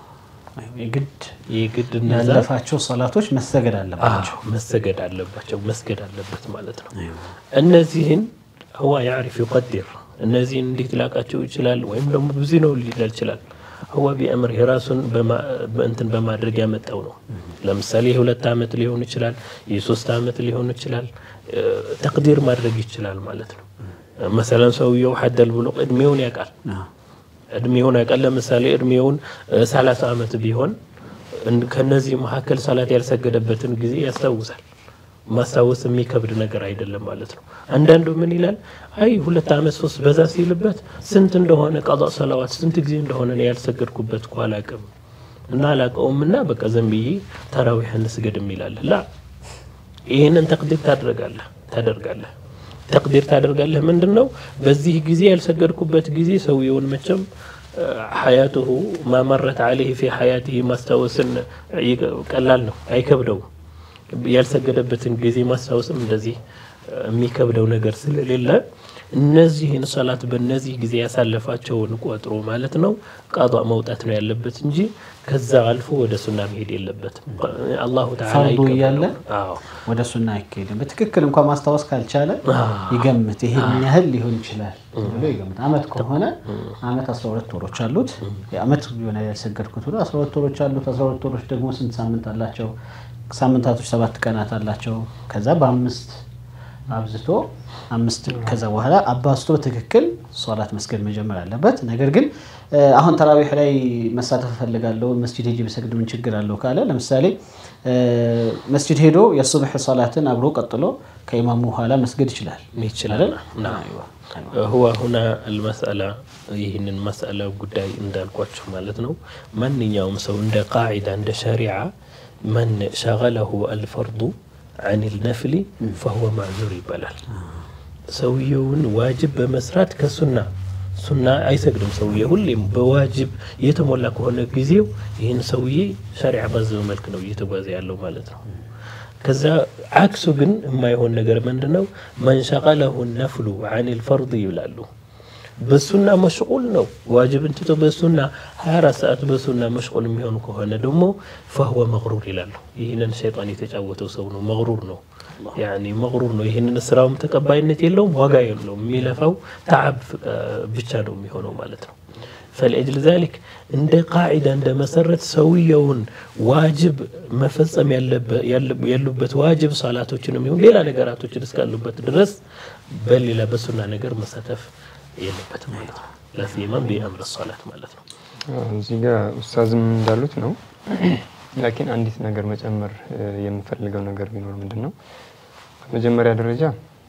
የግድ የግድ ያለፋቸው ሰላቶች መሰገድ አለባቸው መሰገድ አለባቸው መስገድ አለበት ማለት ነው። እነዚህን ህዋ ያዕሪፍ ይቀዲር እነዚህን እንዴት ላቃቸው ይችላል? ወይም ደግሞ ብዙ ነው ሊል ይችላል። ህዋ ቢአምር የራሱን እንትን በማድረግ ያመጣው ነው። ለምሳሌ የሁለት ዓመት ሊሆን ይችላል፣ የሶስት ዓመት ሊሆን ይችላል። ተቅዲር ማድረግ ይችላል ማለት ነው። መሰለን ሰውየው ሐደል ብሎ እድሜውን ያውቃል እድሜውን ያውቃል። ለምሳሌ እድሜውን ሰላሳ ዓመት ቢሆን ከነዚህ መካከል ሰላት ያልሰገደበትን ጊዜ ያስታውሳል። ማስታወስ የሚከብድ ነገር አይደለም ማለት ነው። አንዳንዱ ምን ይላል? አይ ሁለት ዓመት ሶስት በዛ ሲልበት ስንት እንደሆነ ቀዷ ሰላዋት ስንት ጊዜ እንደሆነ ነው ያልሰገድኩበት እኮ አላቅም እና አላቀውም እና በቃ ዘን ብዬ ተራዊሕ እንስገድ የሚላል ላ ይህንን ተቅዲር ታደርጋለህ ታደርጋለህ ተቅዲር ታደርጋለህ። ምንድን ነው በዚህ ጊዜ ያልሰገድኩበት ጊዜ ሰውየውን መቼም ሐያቱሁ ማመረት አለህ ፊ ሐያትህ ማስታወስን ቀላል ነው፣ አይከብደውም። ያልሰገደበትን ጊዜ ማስታወስም እንደዚህ የሚከብደው ነገር ስለሌለ እነዚህን ሰላት በእነዚህ ጊዜ ያሳለፋቸውን ቆጥሮ ማለት ነው ቀዷ መውጣት ነው ያለበት እንጂ ከዛ አልፎ ወደ ሱና መሄድ የለበትም። አላሁ ተዓላ ፈርዱ እያለ ወደ ሱና አይካሄድም። በትክክል እንኳን ማስታወስ ካልቻለ ይገምት፣ ይሄን ያህል ሊሆን ይችላል ብሎ ይገምት። አመት ከሆነ አመት 12 ወሮች አሉት። አመት ሆነ ያልሰገድኩት ብሎ 12 ወሮች አሉት። 12 ወሮች ደግሞ ስንት ሳምንት አላቸው? ሳምንታቶች ሰባት ቀናት አላቸው። ከዛ በአምስት አብዝቶ አምስት ከዛ በኋላ አባዝቶ በትክክል ሶላት መስገድ መጀመር አለበት። ነገር ግን አሁን ተራዊሕ ላይ መሳተፍ እፈልጋለሁ መስጂድ ሄጄ ብሰግድ ምን ችግር አለው ካለ ለምሳሌ መስጂድ ሄዶ የሱብሕ ሶላትን አብሮ ቀጥሎ ከኢማሙ ኋላ መስገድ ይችላል ይችላል። ሁዋ ሁና አልመስአላ ይህንን መስአላ ጉዳይ እንዳልኳቸው ማለት ነው። ማንኛውም ሰው እንደ ቃዒዳ እንደ ሸሪዓ መን ሸገለሁ አልፈርዱ አን ልነፍሊ ፈሁወ ማዕዙር ይባላል። ሰውየውን ዋጅብ በመስራት ከሱና ሱና አይሰግድም። ሰውዬ ሁሌም በዋጅብ የተሞላ ከሆነ ጊዜው ይህን ሰውዬ ሸሪዓ ባዘው መልክ ነው እየተጓዘ ያለው ማለት ነው። ከዛ አክሱ ግን የማይሆን ነገር ምንድን ነው? መንሸቀለሁ ነፍሉ አን ልፈርድ ይብላሉ። በሱና መሽቁል ነው። ዋጅብን ትቶ በሱና 24 ሰዓት በሱና መሽቁል የሚሆን ከሆነ ደግሞ ፈህወ መግሩር ይላሉ። ይህንን ሸይጣን የተጫወተው ሰው ነው፣ መግሩር ነው። ያኒ መግሩር ነው። ይህንን ስራውም ተቀባይነት የለውም፣ ዋጋ የለውም። የሚለፋው ተዓብ ብቻ ነው የሚሆነው ማለት ነው። ፈልአጅል ዛሊክ እንደ ቃዒዳ እንደ መሰረት ሰውየውን ዋጅብ መፈጸም ያሉበት ዋጅብ ሰላቶችን የሚሆን ሌላ ነገራቶችን እስካሉበት ድረስ በሌላ በሱና ነገር መሳተፍ የለበትም ማለት ነው። ለሲማም ቢአምር ሰላት ማለት ነው። እዚህ ጋር ኡስታዝም እንዳሉት ነው። ላኪን አንዲት ነገር መጨመር የምፈልገው ነገር ቢኖር ምንድን ነው፣ በመጀመሪያ ደረጃ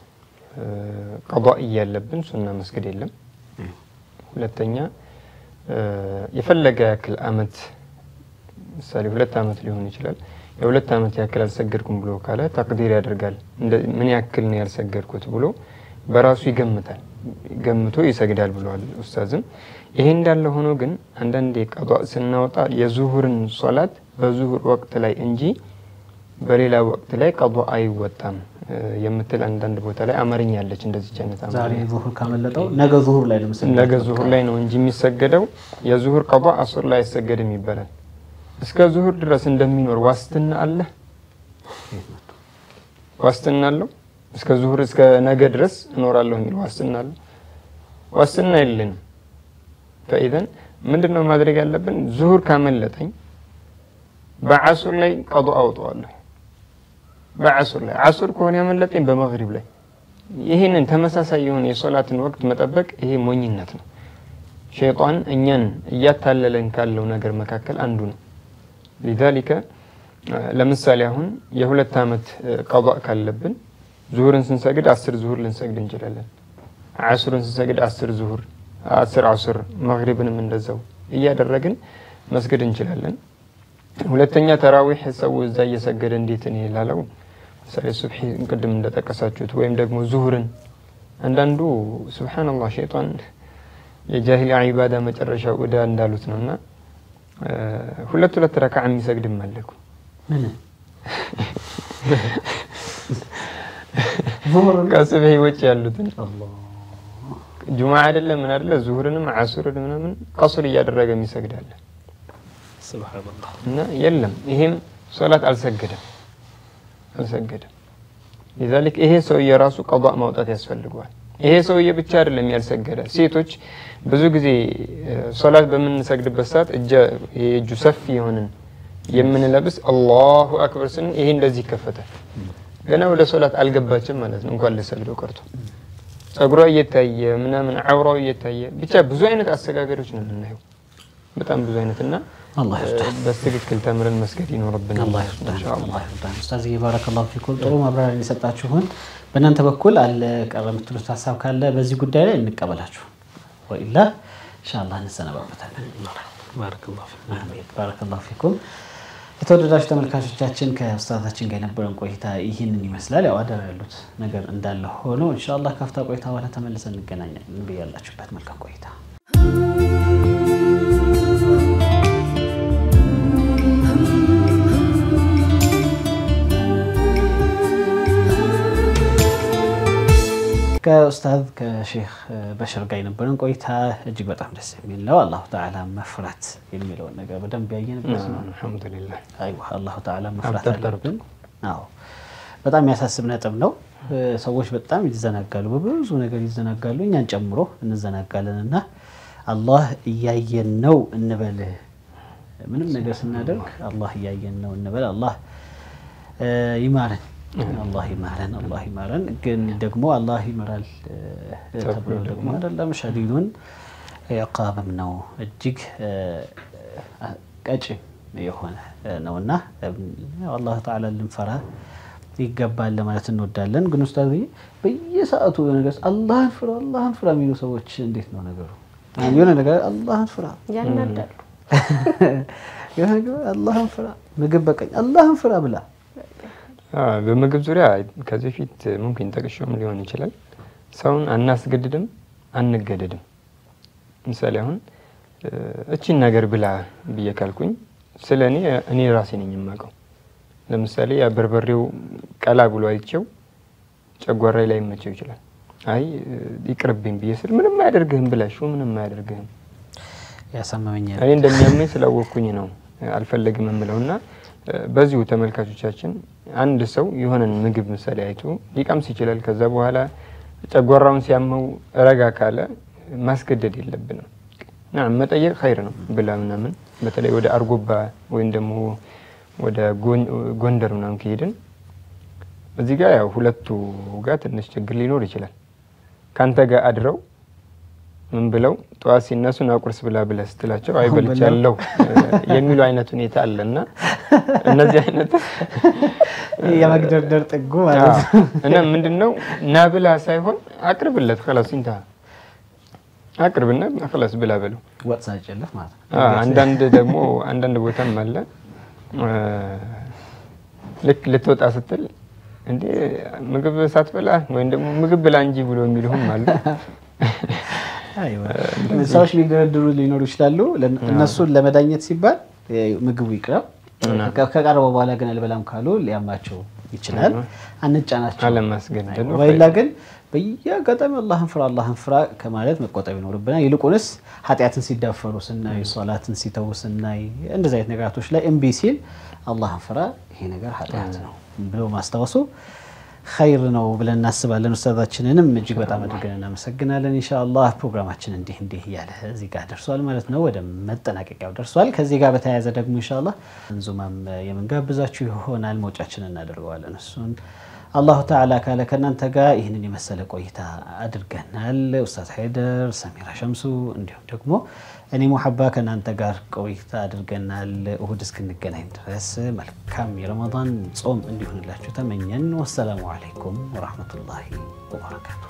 ቀዷ እያለብን ሱና መስገድ የለም። ሁለተኛ የፈለገ ያክል አመት ምሳሌ ሁለት አመት ሊሆን ይችላል። የሁለት አመት ያክል አልሰገድኩም ብሎ ካለ ተቅዲር ያደርጋል። ምን ያክል ነው ያልሰገድኩት ብሎ በራሱ ይገምታል። ገምቶ ይሰግዳል ብለዋል ኡስታዝም። ይሄ እንዳለ ሆኖ ግን አንዳንዴ ቀዷ ስናወጣ የዙሁርን ሶላት በዙሁር ወቅት ላይ እንጂ በሌላ ወቅት ላይ ቀዷ አይወጣም እ፣ የምትል አንዳንድ ቦታ ላይ አማርኛ ያለች እንደዚች አይነት ዛሬ አማርኛ ዙሁር ካመለጠው ነገ ዙሁር ላይ ነው ምስል ነገ ዙሁር ላይ ነው እንጂ የሚሰገደው የዙሁር ቀዷ አሱር ላይ አይሰገድም ይባላል። እስከ ዙሁር ድረስ እንደሚኖር ዋስትና አለ ዋስትና አለው። እስከ ዙሁር እስከ ነገ ድረስ እኖራለሁ የሚል ዋስትና አለው። ዋስትና የለንም። ፈኢዘን ምንድን ነው ማድረግ ያለብን? ዙሁር ካመለጠኝ በዓሱር ላይ ቀዱ አውጠዋለሁ። በዓሱር ላይ ዓሱር ከሆነ ያመለጠኝ በመግሪብ ላይ ይህንን ተመሳሳይ የሆነ የሶላትን ወቅት መጠበቅ ይሄ ሞኝነት ነው። ሸይጣን እኛን እያታለለን ካለው ነገር መካከል አንዱ ነው። ሊዛሊከ ለምሳሌ አሁን የሁለት ዓመት ቀዷእ ካለብን ዙሁርን ስንሰግድ አስር ዙሁር ልንሰግድ እንችላለን። ዓሱርን ስንሰግድ አስር ዙሁር፣ አስር ዓሱር፣ መግሪብንም እንደዛው እያደረግን መስገድ እንችላለን። ሁለተኛ ተራዊሕ ሰው እዛ እየሰገደ እንዴት እኔ ላለው ምሳሌ ሱብሒ ቅድም እንደጠቀሳችሁት ወይም ደግሞ ዙሁርን አንዳንዱ ሱብሓነላህ ሸይጣን የጃሂሊያ ዒባዳ መጨረሻው እዳ እንዳሉት ነው እና ሁለት ሁለት ረካዓ የሚሰግድም አለ እኮ ምን ከሱብሒ ውጭ ያሉትን ጁማ አይደለም ምን አይደለ ዙሁርንም ዓሱርን ምናምን ቀሱር እያደረገ የሚሰግዳለ ሱብሓነላህ እና የለም ይሄም ሶላት አልሰገደም አልሰገደም። ሊዛሊክ ይሄ ሰውዬ ራሱ ቀዷእ ማውጣት ያስፈልገዋል። ይሄ ሰውዬ ብቻ አይደለም ያልሰገደ። ሴቶች ብዙ ጊዜ ሶላት በምንሰግድበት ሰዓት እጁ ሰፊ የሆንን የምንለብስ አላሁ አክበር ስንል ይሄ እንደዚህ ይከፈታል። ገና ወደ ሶላት አልገባችም ማለት ነው፣ እንኳን ልሰግደው ቀርቶ ጸጉሯ እየታየ ምናምን አውራው እየታየ ብቻ ብዙ አይነት አሰጋገዶች ነው የምናየው፣ በጣም ብዙ አይነት እና አላህ ይርዳን። በትክክል ተምረን መስገድ ይኖርብናል። አላህ ይርዳን። ኢንሻአላህ። አላህ ይርዳን። ኡስታዝ ባረከላሁ ፊኩም ጥሩ ማብራሪያ የሰጣችሁን። በእናንተ በኩል አለ ቀረ የምትሉት ሀሳብ ካለ በዚህ ጉዳይ ላይ እንቀበላችሁ፣ ወኢላ ኢንሻአላህ እንሰነባበታለን። ባረከላሁ ፊክ። አሜን። ባረከላሁ ፊኩም። የተወደዳችሁ ተመልካቾቻችን ከኡስታዛችን ጋር የነበረን ቆይታ ይህንን ይመስላል። ያው አደራ ያሉት ነገር እንዳለ ሆኖ ኢንሻአላህ ካፍታ ቆይታ በኋላ ተመልሰን እንገናኛለን። ብያላችሁበት መልካም ቆይታ ከኡስታዝ ከሼክ በሽር ጋር የነበረን ቆይታ እጅግ በጣም ደስ የሚል ነው። አላሁ ተዓላ መፍራት የሚለውን ነገር በደንብ ያየንበት ነው። አልሐምዱሊላህ አይዋ አላሁ ተዓላ መፍራት አብጠርጠሩት። አለብን። አዎ በጣም የሚያሳስብ ነጥብ ነው። ሰዎች በጣም ይዘናጋሉ፣ በብዙ ነገር ይዘናጋሉ፣ እኛን ጨምሮ እንዘናጋለን እና አላህ እያየን ነው እንበል። ምንም ነገር ስናደርግ አላህ እያየን ነው እንበል። አላህ ይማረን፣ አላህ ይማረን፣ አላህ ይማረን። ግን ደግሞ አላህ ይመራል ተብሎ ደግሞ አይደለም ሸዲዱን ዕቃብም ነው እጅግ ቀጭም የሆነ ነውና አላህ ተዓላ ልንፈራ ይገባል ለማለት እንወዳለን። ግን ኡስታዝ በየሰዓቱ ነገር አላህን ፍራ አላህን ፍራ የሚሉ ሰዎች እንዴት ነው ነገሩ? የሆነ ነገር አላህን ፍራ ያናዳሉ። የሆነ ነገር አላህን ፍራ፣ ምግብ በቀኝ አላህን ፍራ ብላ አዎ፣ በምግብ ዙሪያ ከዚህ በፊት ሙምኪን ጠቅሼውም ሊሆን ይችላል። ሰውን አናስገድድም አንገደድም። ምሳሌ አሁን እቺን ነገር ብላ ብዬ ካልኩኝ ስለ እኔ እኔ ራሴ ነኝ የማውቀው። ለምሳሌ ያ በርበሬው ቀላ ብሎ አይቼው ጨጓራይ ላይ መቸው ይችላል። አይ ይቅርብኝ ብዬ ስል ምንም አያደርግህም ብላሽው ምንም አያደርግህም ያሳመመኛል። እኔ እንደሚያመኝ ስላወቅኩኝ ነው አልፈለግም የምለው እና በዚሁ ተመልካቾቻችን አንድ ሰው የሆነን ምግብ ምሳሌ አይቶ ሊቀምስ ይችላል። ከዛ በኋላ ጨጓራውን ሲያመው ረጋ ካለ ማስገደድ የለብንም። ና መጠየቅ ኸይር ነው ብላ ምናምን በተለይ ወደ አርጎባ ወይም ደግሞ ወደ ጎንደር ምናምን ከሄድን እዚህ ጋር ያው ሁለቱ ጋር ትንሽ ችግር ሊኖር ይችላል። ካንተ ጋር አድረው ምን ብለው ጠዋት ሲነሱ ና ቁርስ ብላ ብለህ ስትላቸው አይበልቻለሁ የሚሉ አይነት ሁኔታ አለ እና እነዚህ አይነት የመግደርደር ጥጉ ማለት ነው። እና ምንድን ነው ና ብላ ሳይሆን አቅርብለት ከላስ ኢንታ አቅርብና ከላስ ብላ በለው። ወጥ ሳይጨልፍ ማለት ነው። አዎ፣ አንዳንድ ደግሞ አንዳንድ ቦታም አለ ልክ ልትወጣ ስትል እንዴ ምግብ ሳትበላ ወይም ደግሞ ምግብ ብላ እንጂ ብሎ የሚልሁም አሉ። አይዋ፣ ሰዎች ሊደረድሩ ሊኖሩ ይችላሉ። እነሱን ለመዳኘት ሲባል ምግቡ ይቅረብ፣ ከ- ከቀረበ በኋላ ግን አልበላም ካሉ ሊያማቸው ይችላል። አንጫናቸው። አለማስገደዱ ወይላ ግን በየአጋጣሚ አላህን ፍራ አላህን ፍራ ከማለት መቆጠብ ይኖርብናል። ይልቁንስ ኃጢአትን ሲዳፈሩ ስናይ፣ ሶላትን ሲተዉ ስናይ፣ እንደዚህ አይነት ነገራቶች ላይ እምቢ ሲል አላህን ፍራ ይሄ ነገር ኃጢአት ነው ብሎ ማስታወሱ ኸይር ነው ብለን እናስባለን። ኡስታዛችንንም እጅግ በጣም አድርገን እናመሰግናለን። ኢንሻአላህ ፕሮግራማችን እንዲህ እንዲህ እያለ እዚህ ጋር ደርሷል ማለት ነው። ወደ መጠናቀቂያው ደርሷል። ከዚህ ጋር በተያያዘ ደግሞ ኢንሻአላህ እንዙማም የምንጋብዛችሁ ይሆናል። መውጫችን እናደርገዋለን እሱን አላሁ ተዓላ ካለ ከእናንተ ጋር ይህንን የመሰለ ቆይታ አድርገናል። ኡስታዝ ሀይደር፣ ሰሚራ ሸምሱ እንዲሁም ደግሞ እኔ ሙሐባ ከእናንተ ጋር ቆይታ አድርገናል። እሁድ እስክንገናኝ ድረስ መልካም የረመዳን ጾም እንዲሆንላችሁ ተመኘን። ወሰላሙ አለይኩም ወረሕመቱላሂ ወበረካቱ።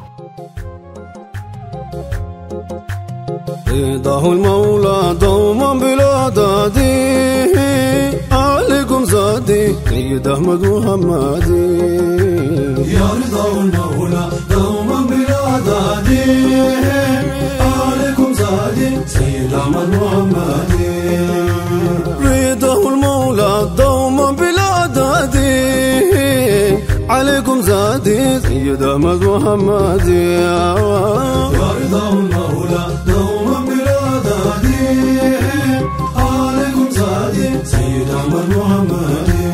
رضاه المولى دوما بلا دادي عليكم زادي سيد احمد محمدي يا رضا المولى دوما بلا دادي عليكم زادي سيد احمد محمدي رضاه المولى دوما بلا دادي عليكم زادي سيد احمد محمدي يا رضا المولى دوما بلا دادي عليكم زادي سيد احمد محمدي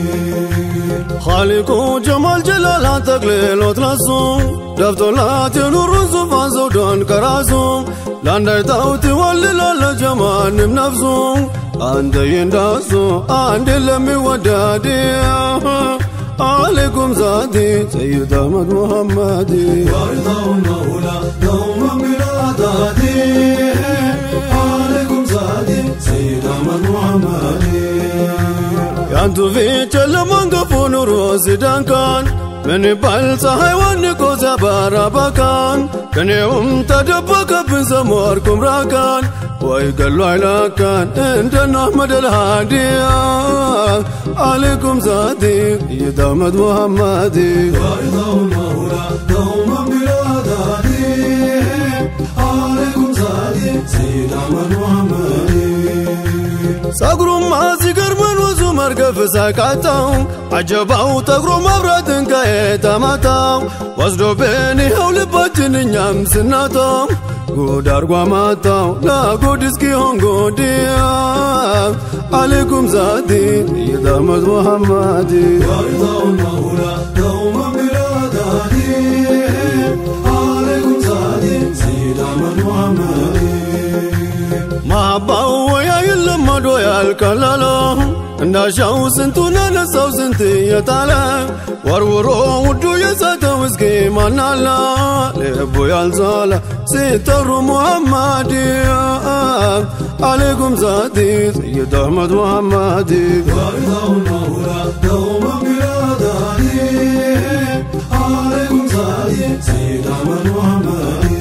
خالقو جمال جلال تقليل وترسو دفتولات نور زفان زودان كراسو لاندر تاوت ولل الجمال من نفسو عند ينداسو عند لمي ودادي عليكم زادي سيد احمد محمدي وارضى المولى دوما بلا دادي عليكم زادي سيد احمد محمدي ያንቱ ፊት ጨለማን ገፎ ኑሮ ሲዳንካን ምን ይባል ፀሐይ ወንቆ ሲያባራ ባካን ከኔውም ተደበቀብን ሰሞርኩም ራካን ወይ ገሎ አይላካን እንደና አሕመድ አልሃዲያ አለይኩም ዛቲ ሰይድ አሕመድ ሙሐመዲ عليكم زادي سيد أحمد محمدي ጸጉሩማ ሲገርመን ወዙ መርገፍ ሳቃጣው አጀባው ጠጉሮ መብራትን ከየተማታው ወስዶብን ይኸው ልባችን እኛም ስናጣው ጉድ አርጓ ማጣው ለጉድ እስኪሆን ጉድያ አለይኩም ዛቲ ሰይድ አሕመድ ሙሐመዲ عليكم زادي سيد أحمد محمدي ማባው ወያ የለመዶ ያልቀለለ እንዳሻው ስንቱን አነሳው ስንት የጣለ ወርውሮ ውዱ የሰተው እስኪ ማናላ ልቡ ያልዛለ ሲጠሩ ሙሐመድ አለይኩም ዛቲ ሰይድ አሕመድ ሙሐመድ عليكم زادي سيد أحمد محمد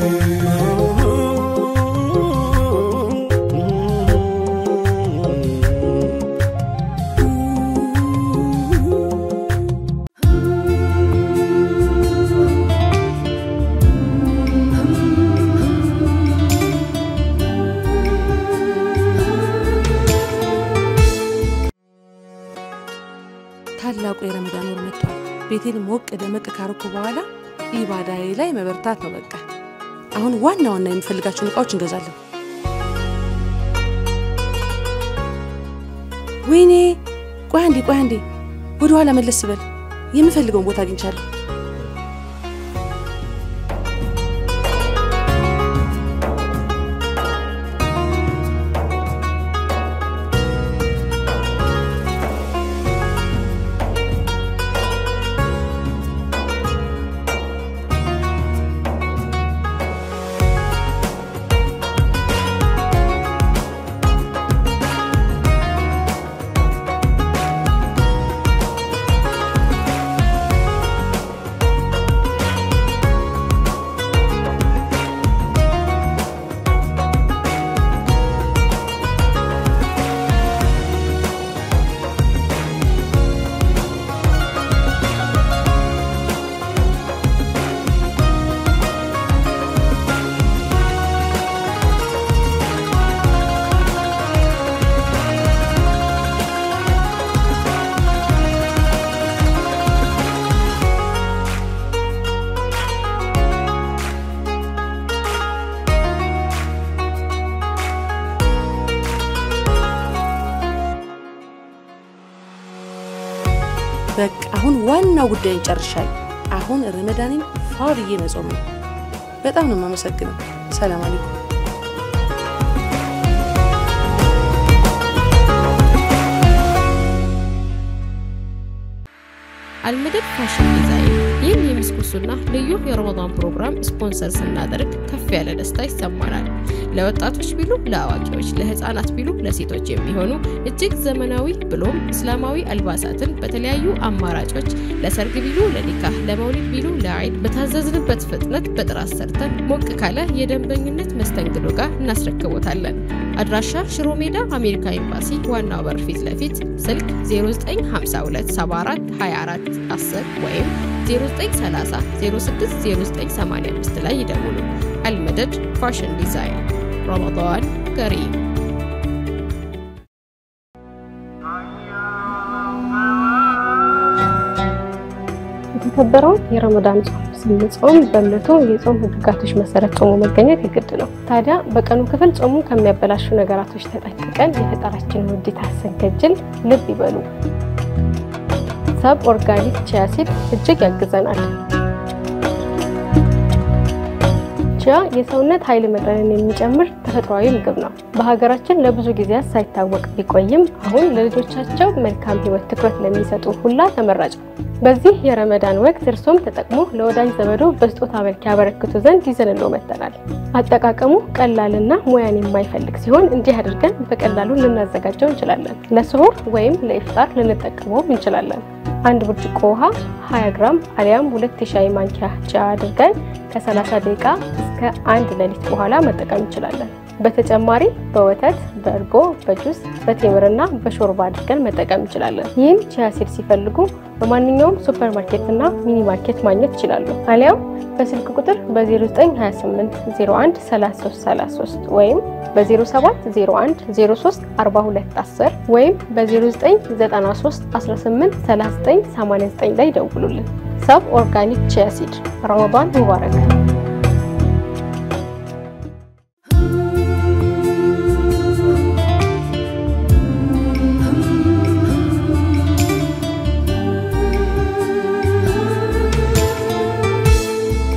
ታላቁ የረመዳን ወር መጥቷል። ቤቴን ሞቅ ደመቅ ካረኩ በኋላ ኢባዳዬ ላይ መበርታት ነው በቃ። አሁን ዋና ዋና የምፈልጋቸውን እቃዎች እንገዛለን። ወይኔ ቆይ አንዴ ቆይ አንዴ ወደ ኋላ መለስ በል። የምፈልገውን ቦታ አግኝቻለሁ። ዋናው ጉዳይን ጨርሻለሁ። አሁን ረመዳንን ፋ ብዬ መጾም ነው። በጣም ነው የማመሰግነው። ሰላም አለይኩም። አልመደድ ፋሽን ዲዛይን ይህን የምስኩሱና ልዩ የረመዳን ፕሮግራም ስፖንሰር ስናደርግ ከፍ ያለ ደስታ ይሰማናል። ለወጣቶች ቢሉ ለአዋቂዎች፣ ለህፃናት ቢሉ ለሴቶች የሚሆኑ እጅግ ዘመናዊ ብሎም እስላማዊ አልባሳትን በተለያዩ አማራጮች ለሰርግ ቢሉ ለኒካህ፣ ለመውሊድ ቢሉ ለአይድ በታዘዝንበት ፍጥነት በጥራት ሰርተን ሞቅ ካለ የደንበኝነት መስተንግዶ ጋር እናስረክቦታለን። አድራሻ ሽሮ ሜዳ አሜሪካ ኤምባሲ ዋናው በር ፊት ለፊት ስልክ 095274 24 10 ወይም 0930 060985 ላይ ይደውሉ። አልመደድ ፋሽን ዲዛይን ረመዳን ከሪም። የተከበረውን የረመዳን ጾም ስንጾም በእምነቱ የጾም ህግጋቶች መሰረት ጾሙ መገኘት የግድ ነው። ታዲያ በቀኑ ክፍል ጾሙ ከሚያበላሹ ነገራቶች ተጠንቅቀን የፈጣራችንን ውዴታ ስንከጅል ልብ ይበሉ። ሰብ ኦርጋኒክ ቺያ ሲድ እጅግ ያግዘናል። ቺያ የሰውነት ኃይል መጠንን የሚጨምር ተፈጥሯዊ ምግብ ነው። በሀገራችን ለብዙ ጊዜያት ሳይታወቅ ቢቆይም አሁን ለልጆቻቸው መልካም ህይወት ትኩረት ለሚሰጡ ሁላ ተመራጭ ነው። በዚህ የረመዳን ወቅት እርሶም ተጠቅሞ ለወዳጅ ዘመዶ በስጦታ መልክ ያበረክቱ ዘንድ ይዘንሎ መጥተናል። አጠቃቀሙ ቀላልና ሙያን የማይፈልግ ሲሆን እንዲህ አድርገን በቀላሉ ልናዘጋጀው እንችላለን። ለስሁር ወይም ለኢፍጣር ልንጠቀመው እንችላለን። አንድ ብርጭቆ ውሃ 20 ግራም አሊያም ሁለት የሻይ ማንኪያ ቺያ አድርገን ከ30 ደቂቃ እስከ አንድ ሌሊት በኋላ መጠቀም እንችላለን። በተጨማሪ በወተት፣ በእርጎ፣ በጁስ፣ በቴምርና በሾርባ አድርገን መጠቀም እንችላለን። ይህን ቺያ ሲድ ሲፈልጉ በማንኛውም ሱፐር ማርኬት እና ሚኒ ማርኬት ማግኘት ይችላሉ። አሊያም በስልክ ቁጥር በ0928 01 3333 ወይም በ0701 03 42 10 ወይም በ0993 18 39 89 ላይ ደውሉልን። ሰብ ኦርጋኒክ ቺያ ሲድ ረመዳን ሙባረክ።